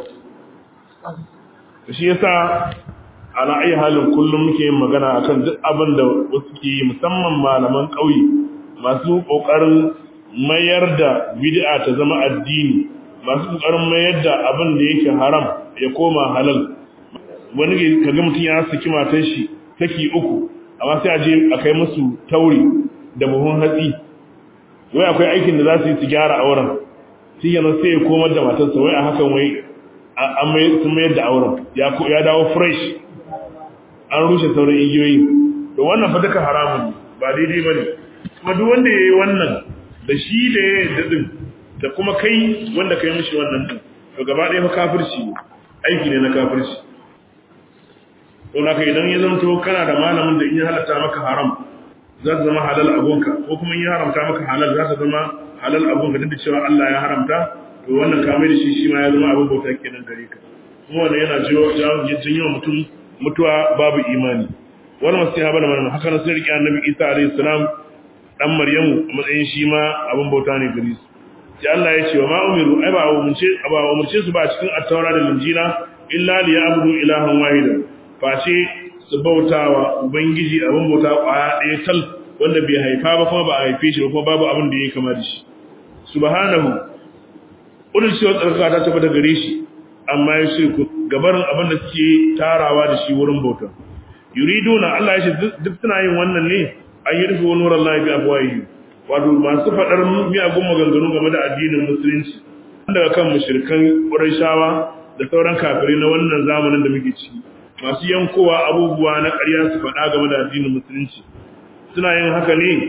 shi yasa ala ayi halin kullum muke yin magana akan duk abin da wasu ke yi musamman malaman ƙauye masu ƙoƙarin mayar da bid'a ta zama addini masu ƙoƙarin mayar da abin da yake haram ya koma halal wani kaga mutum ya saki matan shi saki uku amma sai a je a kai musu tauri da buhun hatsi wai akwai aikin da za su yi su gyara auren shi yana sai ya komar da matarsa wai a hakan wai an sun mayar da auren ya dawo fresh an rushe sauran igiyoyi to wannan fa duka haramun ba daidai bane kuma duk wanda yayi wannan da shi da ya dadin da kuma kai wanda kai mishi wannan din to gaba ɗaya fa kafirci aiki ne na kafirci to naka idan ya zanto kana da malamin da in ya halatta maka haram za ta zama halal abunka ko kuma in ya haramta maka halal za ta zama halal abunka duk da cewa Allah ya haramta to wannan kamar da shi shi ma ya zama abin bauta kenan gare ka kuma wannan yana jawo janyo mutum mutuwa babu imani wani masu ya bada mana haka na sai riƙe annabi isa alayhi salam dan maryamu a matsayin shi ma abin bauta ne gare su sai Allah ya ce wa ma umiru ai ba umurce ba umurce su ba cikin at-taura da injila illa li ya'budu ilahan wahida face su bautawa ubangiji abin bauta kwaya ɗaya tal wanda bai haifa ba kuma ba a haife shi ba kuma babu abin da ya kama da shi subhanahu udul shi wa tsarkaka ta tabbata gare shi amma ya shirku gabarin abin da suke tarawa da shi wurin bauta yuriduna Allah ya ce duk suna yin wannan ne an yi rufe wani wurin lafi a buwayi wato masu faɗar miyagun maganganu game da addinin musulunci daga kan mushrikan ƙurashawa da sauran kafirai na wannan zamanin da muke ciki masu yankowa abubuwa na ƙarya su faɗa game da addinin musulunci suna yin haka ne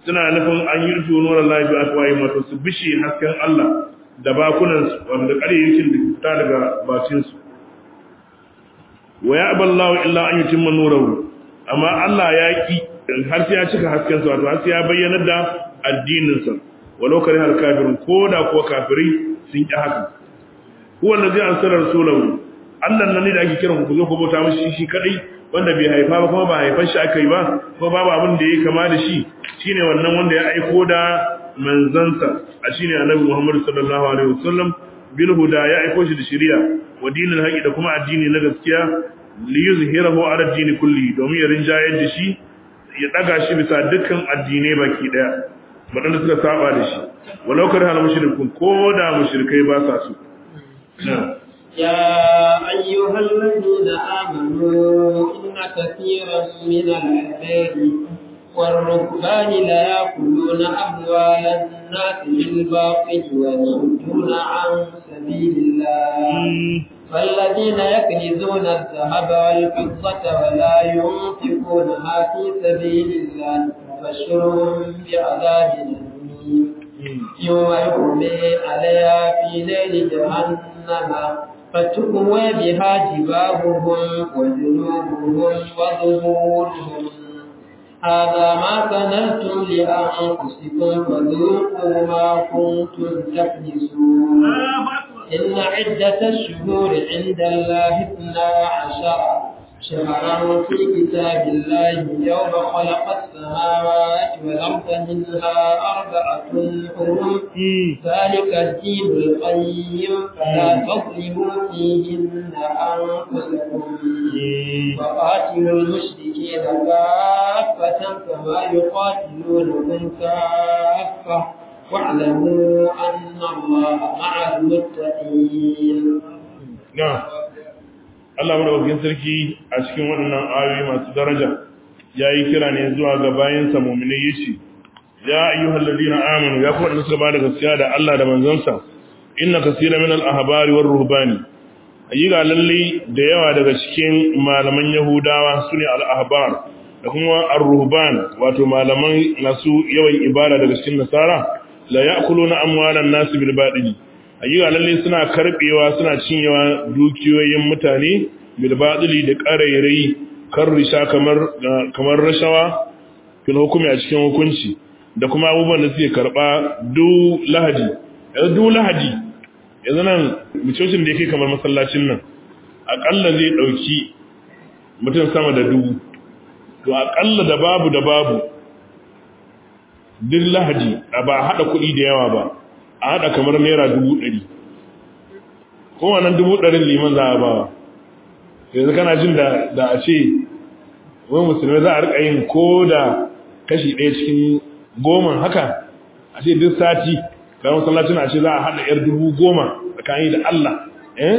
suna nufin an yi rufe nuran lafi a kawai wato su bishe hasken Allah da bakunan su wanda ƙaryakin da fita daga bakin su wa ya aballahu illa an yutimma nurahu amma Allah ya ki har sai ya cika hasken sa wato har sai ya bayyana da addinin sa walau kare har kafirun ko da kuwa kafirai sun ki haka huwa allazi arsala rasulahu Allah nan ne da ake kiran ku zo ku bauta mishi shi kadai wanda bai haifa ba kuma ba haifan shi aka yi ba ko babu abin da ya kama da shi shine wannan wanda ya aiko da manzansa a shine annabi Muhammad sallallahu alaihi wasallam bil huda ya aiko shi da shari'a wa dinil haqi da kuma addini na gaskiya li yuzhirahu ala dini kulli domin ya rinjayar da shi ya daga shi bisa dukkan addinai baki daya wadanda suka saba da shi walau kar hal mushrikun ko da mushrikai ba sa su يا أيها الذين آمنوا إن كثيرا من الأحبار والركبان لا يأكلون أموال الناس بالباطل ويصدون عن سبيل الله فالذين يكنزون الذهب والفضة ولا ينفقونها في سبيل الله فبشرهم بعذاب أليم يوم يحمي عليها في ليل جهنم فتكوى بها جباههم وجنوبهم وظهورهم هذا ما كنتم لأنفسكم فذوقوا ما كنتم تكنزون إن عدة الشهور عند الله اثنا عشر شهرا في كتاب الله يوم خلق السماوات والأرض منها أربعة حرم ذلك الدين القيم فلا تظلموا فيهن أنفسكم وقاتلوا المشركين كافة كما يقاتلونكم كافة واعلموا أن الله مع المتقين نعم Allah madaukakin sarki a cikin waɗannan ayoyi masu daraja ya yi kira ne zuwa ga bayansa mummune ya ce, Ya ayyuhal ladina amanu ya kuma da suka ba da gaskiya da Allah da manzansa, inna kasira min al-ahbari war ruhbani. Ayyuka lalle da yawa daga cikin malaman Yahudawa sune al-ahbar da kuma ar-ruhban wato malaman masu yawan ibada daga cikin Nasara la ya'kuluna amwalan nas bil batil ayyuka lalle suna karbewa suna cinyewa dukiyoyin mutane bil batili da qarairai karrisha kamar kamar rashawa fil hukumi a cikin hukunci da kuma abubuwan da suke karba du lahadi yanzu du lahadi yanzu nan mucocin da yake kamar masallacin nan akalla zai dauki mutum sama da dubu to akalla da babu da babu duk lahadi ba hada kuɗi da yawa ba a haɗa kamar naira dubu ɗari kowannan dubu ɗarin liman za a ba wa yanzu kana jin da a ce wani musulmi za a riƙa yin ko da kashi ɗaya cikin goma haka a ce duk sati ga masallacin a ce za a haɗa ‘yar dubu goma tsakani da Allah eh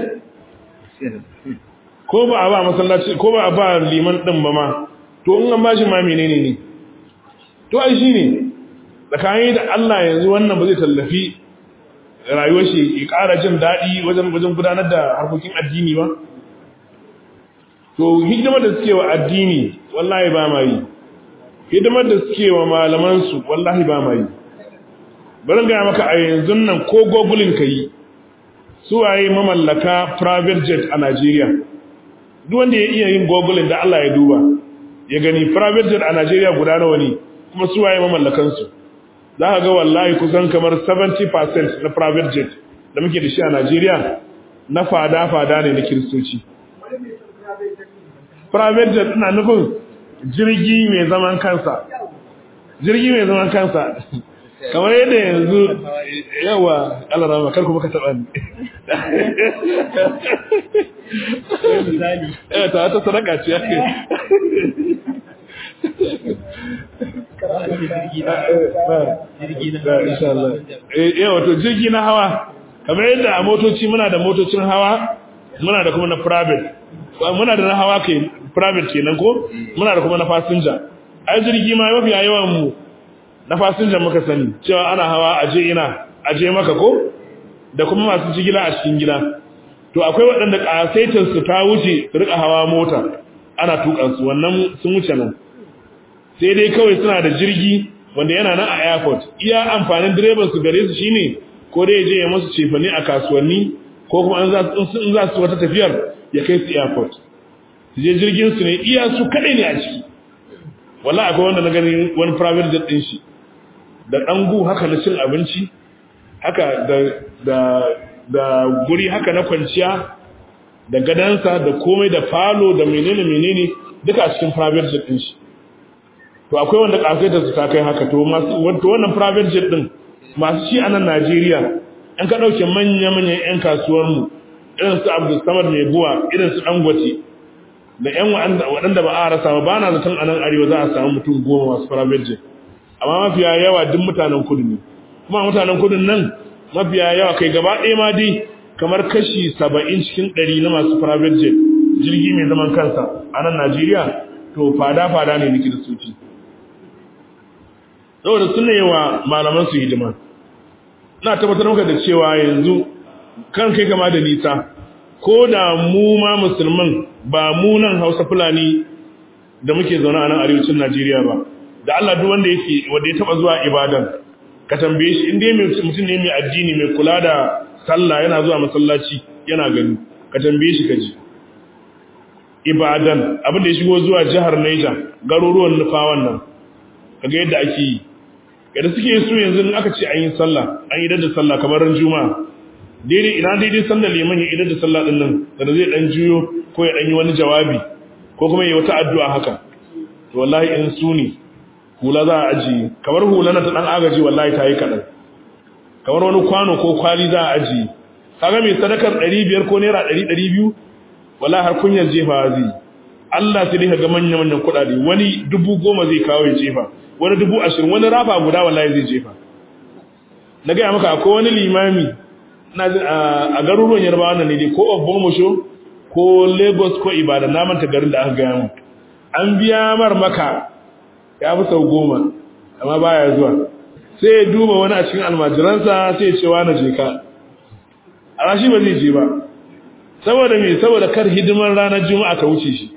ko ba a ba masallaci ko ba a ba liman ɗin ba ma to in an ba shi ma menene ne to ai shi ne tsakani da Allah yanzu wannan ba zai tallafi rayuwar shi ya ƙara jin daɗi wajen wajen gudanar da harkokin addini ba to hidimar da suke wa addini wallahi ba ma yi hidimar da suke wa malamansu wallahi ba ma yi bari gaya maka a yanzu nan ko gogulin ka yi su waye mamallaka private jet a Najeriya duk wanda ya iya yin gogulin da Allah ya duba ya gani private jet a Najeriya guda nawa ne kuma su waye mamallakansu za ka ga wallahi kusan kamar 70% na private jet da muke da shi a Najeriya na fada-fada ne na kiristoci. Private jet ina nufin jirgi mai zaman kansa. Jirgi mai zaman kansa. Kamar yadda yanzu yawa alarama kar kuma ka taɓa ni. Eh ta ta sadaka ce ake. yawa to jirgi na hawa kamar yadda a motoci muna da motocin hawa muna da kuma na private muna da na hawa ke private kenan ko muna da kuma na fasinja ai jirgi ma mafi yawan mu na fasinja muka sani cewa ana hawa aje ina aje maka ko da kuma masu jigila a cikin gida to akwai waɗanda ƙasaitar su ta wuce su rika hawa mota ana tukan su wannan sun wuce nan sai dai kawai suna da jirgi wanda yana nan a airport iya amfanin direban su gare su shine ko dai je ya musu cefane a kasuwanni ko kuma an za in za su wata tafiyar ya kai su airport su je jirgin su ne iya su kadai ne a ciki wallahi akwai wanda na gani wani private jet din shi da dangu haka na cin abinci haka da da da guri haka na kwanciya da gadansa da komai da falo da menene menene duka a cikin private jet din shi to akwai wanda kafaita su ta kai haka to masu wato wannan private jet din masu shi a nan Najeriya an ka dauke manya manyan yan kasuwar mu irin su Abdul Samad mai buwa irin su Dangote da yan waɗanda ba a rasa ba bana zaton a nan arewa za a samu mutum goma masu private jet amma mafiya yawa duk mutanen kudu ne kuma mutanen kudin nan mafiya yawa kai gaba ɗaya ma dai kamar kashi saba'in cikin ɗari na masu private jet jirgi mai zaman kansa a nan Najeriya to fada-fada ne na kiristoci saboda suna yi wa malaman su hidima na tabbatar maka da cewa yanzu kan kai kama da nisa ko da mu ma musulman ba mu nan hausa fulani da muke zaune a nan arewacin najeriya ba da allah duk wanda yake wanda ya taba zuwa ibadan ka tambaye shi inda mutum ne mai addini mai kula da sallah yana zuwa masallaci yana gani ka tambaye shi kaji ibadan abin da ya shigo zuwa jihar Niger garuruwan nufawan nan kaga yadda ake yi yadda suke su yanzu in aka ce an yi sallah an yi da sallah kamar ran juma'a daidai ina daidai sallar liman ya idar da sallah din nan da zai dan juyo ko ya dan yi wani jawabi ko kuma ya wata addu'a haka to wallahi in su ne hula za a ajiye kamar hula na ta dan agaji wallahi ta yi kaɗan kamar wani kwano ko kwali za a ajiye kaga mai sadakar 500 ko naira 100 200 wallahi har kunyar jefa zai Allah sai dai ga manyan manyan kuɗaɗe wani dubu goma zai kawo ya jefa wani dubu ashirin wani rafa guda wallahi zai jefa na gaya maka akwai wani limami na a garuruwan yarbawa nan ne dai ko Ogbomosho ko Lagos ko Ibadan na manta garin da aka gaya mu an biya mar maka ya fi sau goma amma baya zuwa sai ya duba wani a cikin almajiransa sai ya ce wa na je ka a rashi ba zai je ba saboda me saboda kar hidimar ranar juma'a ta wuce shi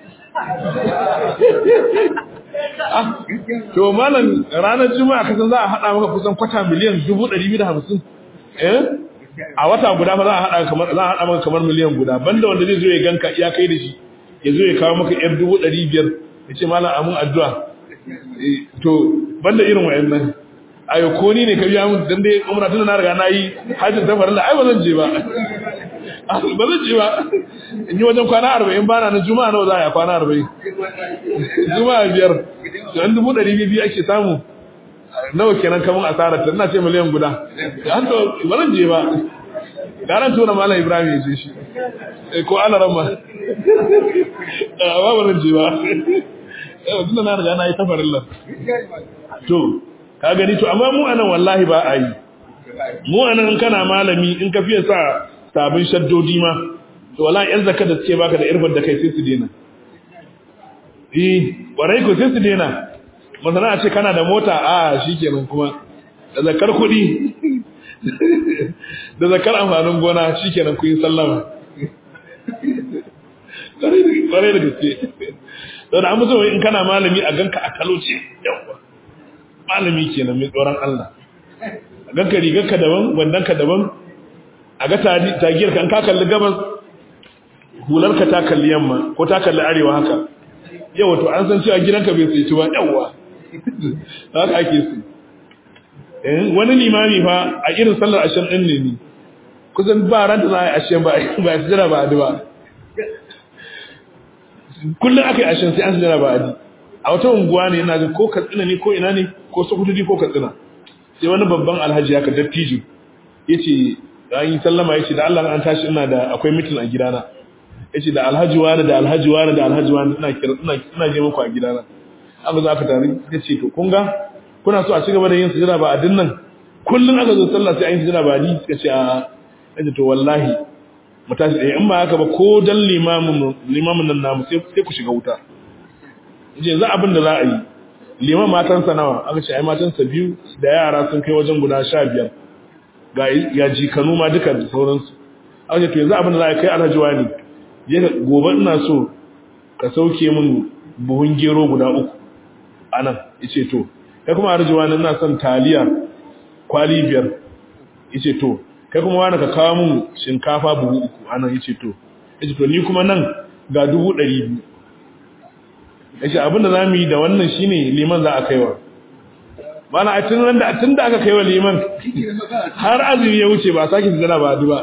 to malam ranar juma'a kasan za a hada maka kusan kwata miliyan 250 eh a wata guda fa za a hada kamar za a hada maka kamar miliyan guda banda wanda zai zo ya ganka ya kai da shi ya zo ya kawo maka yar 500 ya ce malam amun addu'a to banda irin wayannan ayo ko ni ne ka biya mun dan dai umra tun na riga na yi hajjin ta farilla ai ba zan je ba ba zan je ba in yi wajen kwana arba'in bana na juma'a nawa za a yi kwana arba'in juma'a biyar yan dubu ɗari biyu ake samu nawa kenan kamun asarar ta ina ce miliyan guda an to ba zan je ba garan tura malam ibrahim ya je shi ko ana ramma ba ba zan je ba yau tunda na riga na yi tafarin lan to ka gani to amma mu anan wallahi ba a yi mu anan in kana malami in ka fiye sa sabon shaddodi ma to wallahi yan zakka da suke baka da irfar da kai sai su dena eh warai ko sai su dena masana a ce kana da mota a shikenan kuma da zakar kuɗi da zakar amfanin gona shikenan kun yi sallama kwarai da gaske don an musu in kana malami a ganka a talauce yawa malami kenan mai tsoron Allah a ganka rigarka daban wandanka daban a ga tagiyar ka an ka kalli gabas hularka ta kalli yamma ko ta kalli arewa haka yawa to an san cewa gidanka bai sai ci ba yawa haka ake su wani limami fa a irin sallar ashirin din ne ni kusan ba ran da za a yi ashirin ba ba ya jira ba adi ba kullum aka yi ashirin sai an jira ba adi a wata unguwa ne yana jin ko katsina ne ko ina ne ko sokutudi ko katsina sai wani babban alhaji haka dattijo ya ce an yi sallama ya ce da Allah an tashi ina da akwai mitin a gidana ya ce da alhaji wani da alhaji wani da alhaji wani ina kira ina je muku a gidana aka zo aka tare ya ce to kun ga kuna so a ci gaba da yin sujada ba a dinnan kullum aka zo sallah sai an yi sujada ba ni suka ce a ya to wallahi mu tashi ɗaya in ba haka ba ko dan limamin limamin nan namu sai ku shiga wuta je za abin da za a yi liman matansa nawa aka ce ai matansa biyu da yara sun kai wajen guda sha biyar ga ya jikanu ma duka da sauransu aka ce to yanzu abin da za a kai alhaji wani je ka gobe ina so ka sauke min buhun gero guda uku anan yace to kai kuma arjuwa nan na son taliya kwali biyar yace to kai kuma wani ka kawo mun shinkafa buhu uku anan yace to yace to ni kuma nan ga dubu ɗari biyu yace abinda za mu yi da wannan shine liman za a kaiwa mana a tun da tun da aka kaiwa liman har azumi ya wuce ba a sake zana ba duba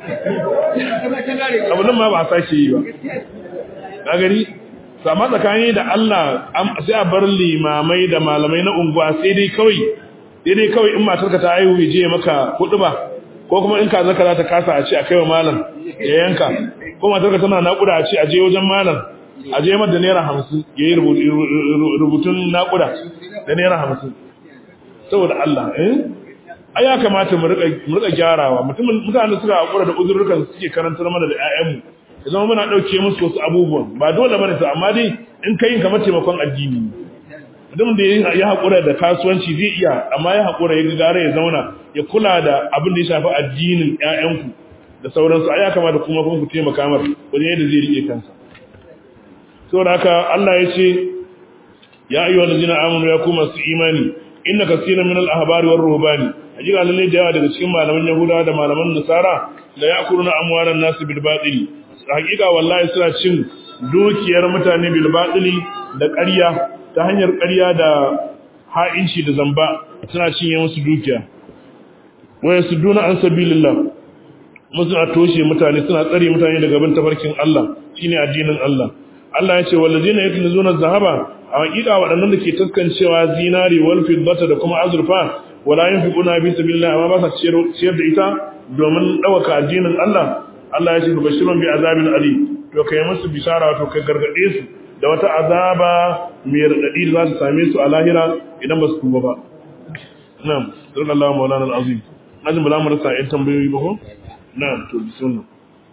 abin nan ma ba a sake yi ba ka gani to amma tsakani da Allah sai a bar limamai da malamai na unguwa sai dai kawai sai dai kawai in matarka ta haihu ya je maka hudu ba ko kuma in kaza za ta kasa a ce a kaiwa malam ya yanka ko matarka tana naƙuda a ce a je wajen malam a je mata naira hamsin ya yi rubutun naƙuda da naira hamsin saboda Allah eh ai ya kamata mu rika gyarawa mutumin mutane suka hakura da uzurrukan suke karantar mana da ƴaƴanmu ya zama muna dauke musu wasu abubuwan ba dole bane to amma dai in kai kamar taimakon addini mutum da ya hakura da kasuwanci zai iya amma ya hakura ya gare ya zauna ya kula da abin da ya shafi addinin ƴaƴanku da sauransu ai ya kamata kuma kuma ku taimaka mar wajen yadda zai rike kansa saboda haka Allah ya ce ya ayyuhallazina amanu ya kuma su imani inna kaseeran min al-ahbari war ruhbani ajira lalle da yawa daga cikin malaman yahudawa da malaman nasara la ya'kuluna amwalan nas bil batili hakika wallahi suna cin dukiyar mutane bil batili da ƙarya ta hanyar ƙarya da ha'inci da zamba suna cinye musu dukiya waya suduna an sabilillah musu a toshe mutane suna tsare mutane daga bin tafarkin Allah shine addinin Allah Allah ya ce wallazina yaknizuna zahaba a hakika waɗannan da ke taskancewa zinari wal fiddata da kuma azurfa wala yunfiquna fi sabilillah amma ba sa ciyar da ita domin dawaka addinin Allah Allah ya ce bashirun bi azabin ali to kai musu bishara to kai gargade su da wata azaba mai radadi da za su same su a lahira idan ba su tuba ba na'am sallallahu maulana alazim najin bala mu rasa ƴan tambayoyi ba ko na'am to bismillah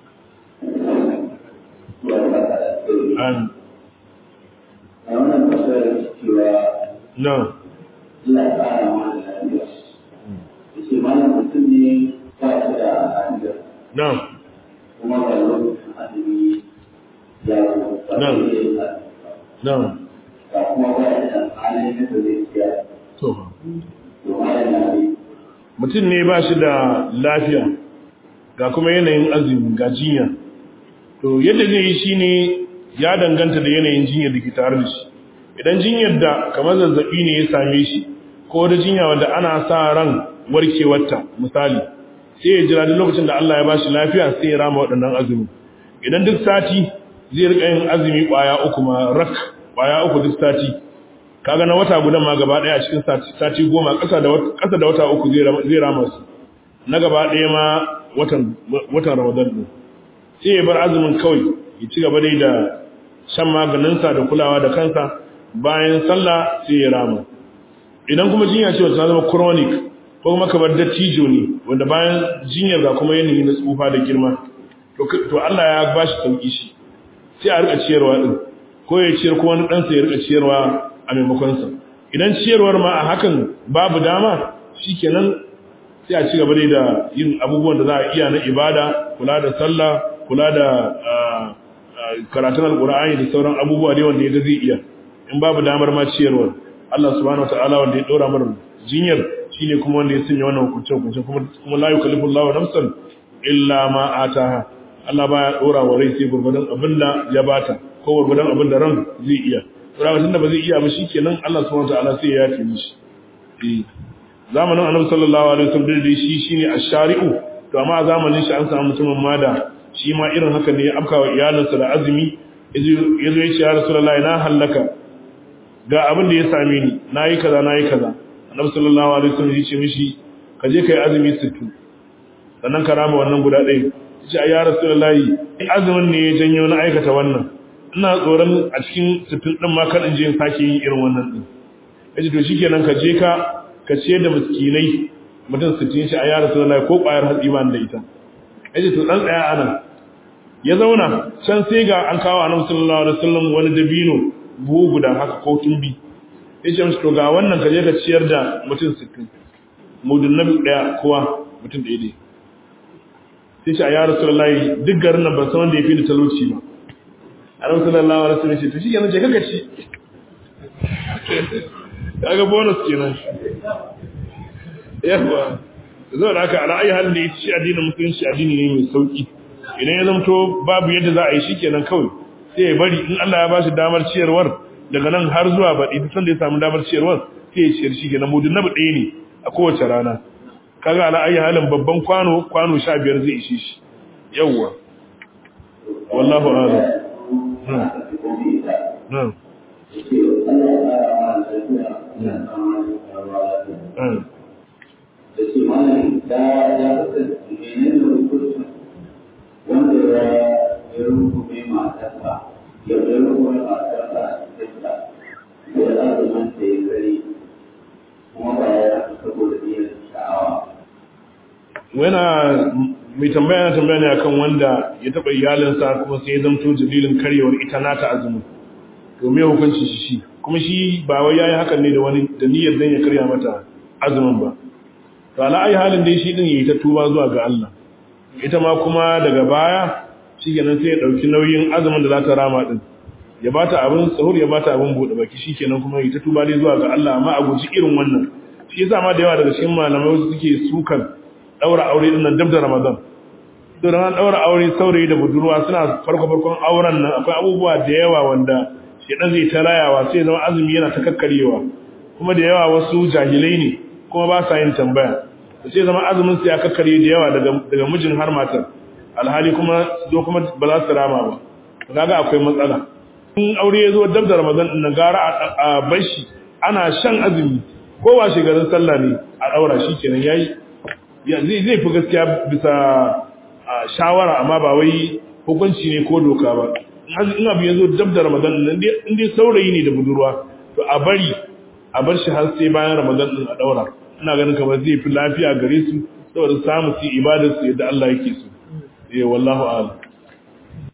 amin a wannan fasar cewa na'am Allah ya ƙara mana lafiya. Yace malam mutum ne ba shi da lafiya na'am kuma ga lokacin azumi ya zo ba Na'am. zai yi azumi na'am ba kuma ba ya da halin da zai siya to to malam na ne mutum ne ba shi da lafiya ga kuma yanayin azumi ga jinya to yadda zai yi shine ya danganta da yanayin jinyar da ke tare da shi idan jinyar da kamar zazzabi ne ya same shi ko da jinya wanda ana sa ran warkewarta misali sai ya jira duk lokacin da Allah ya bashi lafiya sai ya rama waɗannan azumi idan duk sati zai rika yin azumi ƙwaya uku ma rak ƙwaya uku duk sati kaga na wata gudan ma gaba daya a cikin sati sati goma ƙasa da wata ƙasa da wata uku zai rama zai rama su na gaba daya ma watan watan Ramadan din sai ya bar azumin kawai ya ci gaba dai da shan maganinsa da kulawa da kansa bayan sallah sai ya rama idan kuma jinya ce wacce ta zama chronic ko kuma kamar dattijo ne wanda bayan jinyar ga kuma yanayi na tsufa da girma to to Allah ya bashi sauki shi sai a rika ciyarwa din ko ya ciyar ko wani ɗansa ya rika ciyarwa a maimakonsa idan ciyarwar ma a hakan babu dama shikenan sai a ci gaba dai da yin abubuwan da za a iya na ibada kula da sallah kula da ah, ah, karatun alkur'ani da sauran abubuwa dai wanda ya ga zai iya in babu damar ma ciyarwar Allah subhanahu wataala wanda ya dora mana jinyar shine kuma wanda ya sanya wannan hukunce hukunce kuma kuma la yukallifu Allahu nafsan illa ma ataha Allah baya dora wa rai sai gurgurdan abinda ya bata ko gurgurdan abinda ran zai iya to da tunda ba zai iya ba shikenan Allah subhanahu wataala sai ya yafe mishi eh zamanin Annabi sallallahu alaihi wasallam da shi shine ash-shari'u to amma a zamanin shi an samu mutumin ma da shi ma irin haka ne ya afkawa iyalinsa da azumi yazo ya ce ya rasulullahi na hallaka ga abin da ya same ni nayi kaza nayi kaza Annabi sallallahu alaihi wasallam ya ce mishi ka je kai azumi 60 sannan ka rama wannan guda ɗaya ce ya rasulullahi azumin ne ya janyo na aikata wannan ina tsoron a cikin sittin din ma kan in je in sake yin irin wannan din yace to shikenan ka je ka ka ce da miskinai mutum sittin shi a ya rasulullahi ko ƙwayar hatsi ba da ita yace to dan tsaya anan ya zauna can sai ga an kawo annabi sallallahu alaihi wasallam wani dabino buhu guda haka ko tumbi yace mishi to ga wannan ka je ka ciyar da mutum sittin mudun nabi daya kowa mutum ɗaya dai sai ce a ya rasulullahi duk garin nan ban san wanda ya fi da talauci ba a rasulullahi wa rasulullahi ce to shi yanzu je kaka ci kaga bonus kenan yawa zo da haka ala ayi halin da ya ci addinin musulunci addini ne mai sauki idan ya zamto babu yadda za a yi shikenan kawai sai ya bari in Allah ya ba shi damar ciyarwar daga nan har zuwa baɗi duk sanda ya samu damar ciyarwar sai ya ciyar shi kenan mudun na ɗaya ne a kowace rana kaga ala ayi halin babban kwano kwano sha biyar zai ishe shi yawwa wallahu a'lam na'am da ke malami da ya kasance menene hukuncin wanda ya ya rungume matarsa ya ya rungume matarsa a cikinta da ya azumin da ya gari kuma ba ya haka saboda niyyar sha'awa. Wana mai tambaya na tambaya ne akan wanda ya taɓa iyalinsa kuma sai ya zamto dalilin karyewar ita nata azumi to me hukunci shi shi kuma shi ba wai yayi hakan ne da wani da niyyar dan ya karya mata azumin ba to ala ayi halin dai shi din yayi ta tuba zuwa ga Allah ita ma kuma daga baya shikenan sai ya dauki nauyin azumin da za ta rama din ya bata abin sahur ya bata abin bude baki shikenan kuma yayi ta tuba dai zuwa ga Allah amma a guji irin wannan shi yasa ma da yawa daga cikin malamai wasu suke sukan daura aure din nan dab da Ramadan to ran daura aure saurayi da budurwa suna farko farkon auren nan akwai abubuwa da yawa wanda shedan zai ta rayawa sai zama azumi yana ta kakkarewa kuma da yawa wasu jahilai ne kuma ba sa yin tambaya da sai zama azumin su ya kakkare da yawa daga daga mijin har matar alhali kuma zo kuma ba za su rama ba kaga akwai matsala in aure ya zo dab da Ramadan din gara a bashi ana shan azumi ko wa garin sallah ne a daura shi kenan yayi zai zai fi gaskiya bisa shawara amma ba wai hukunci ne ko doka ba in abu ya zo dab da ramadan nan in dai saurayi ne da budurwa to a bari a bar shi har sai bayan ramadan din a daura ina ganin kamar zai fi lafiya gare su saboda samu su ibadar su yadda Allah yake so eh wallahu a'lam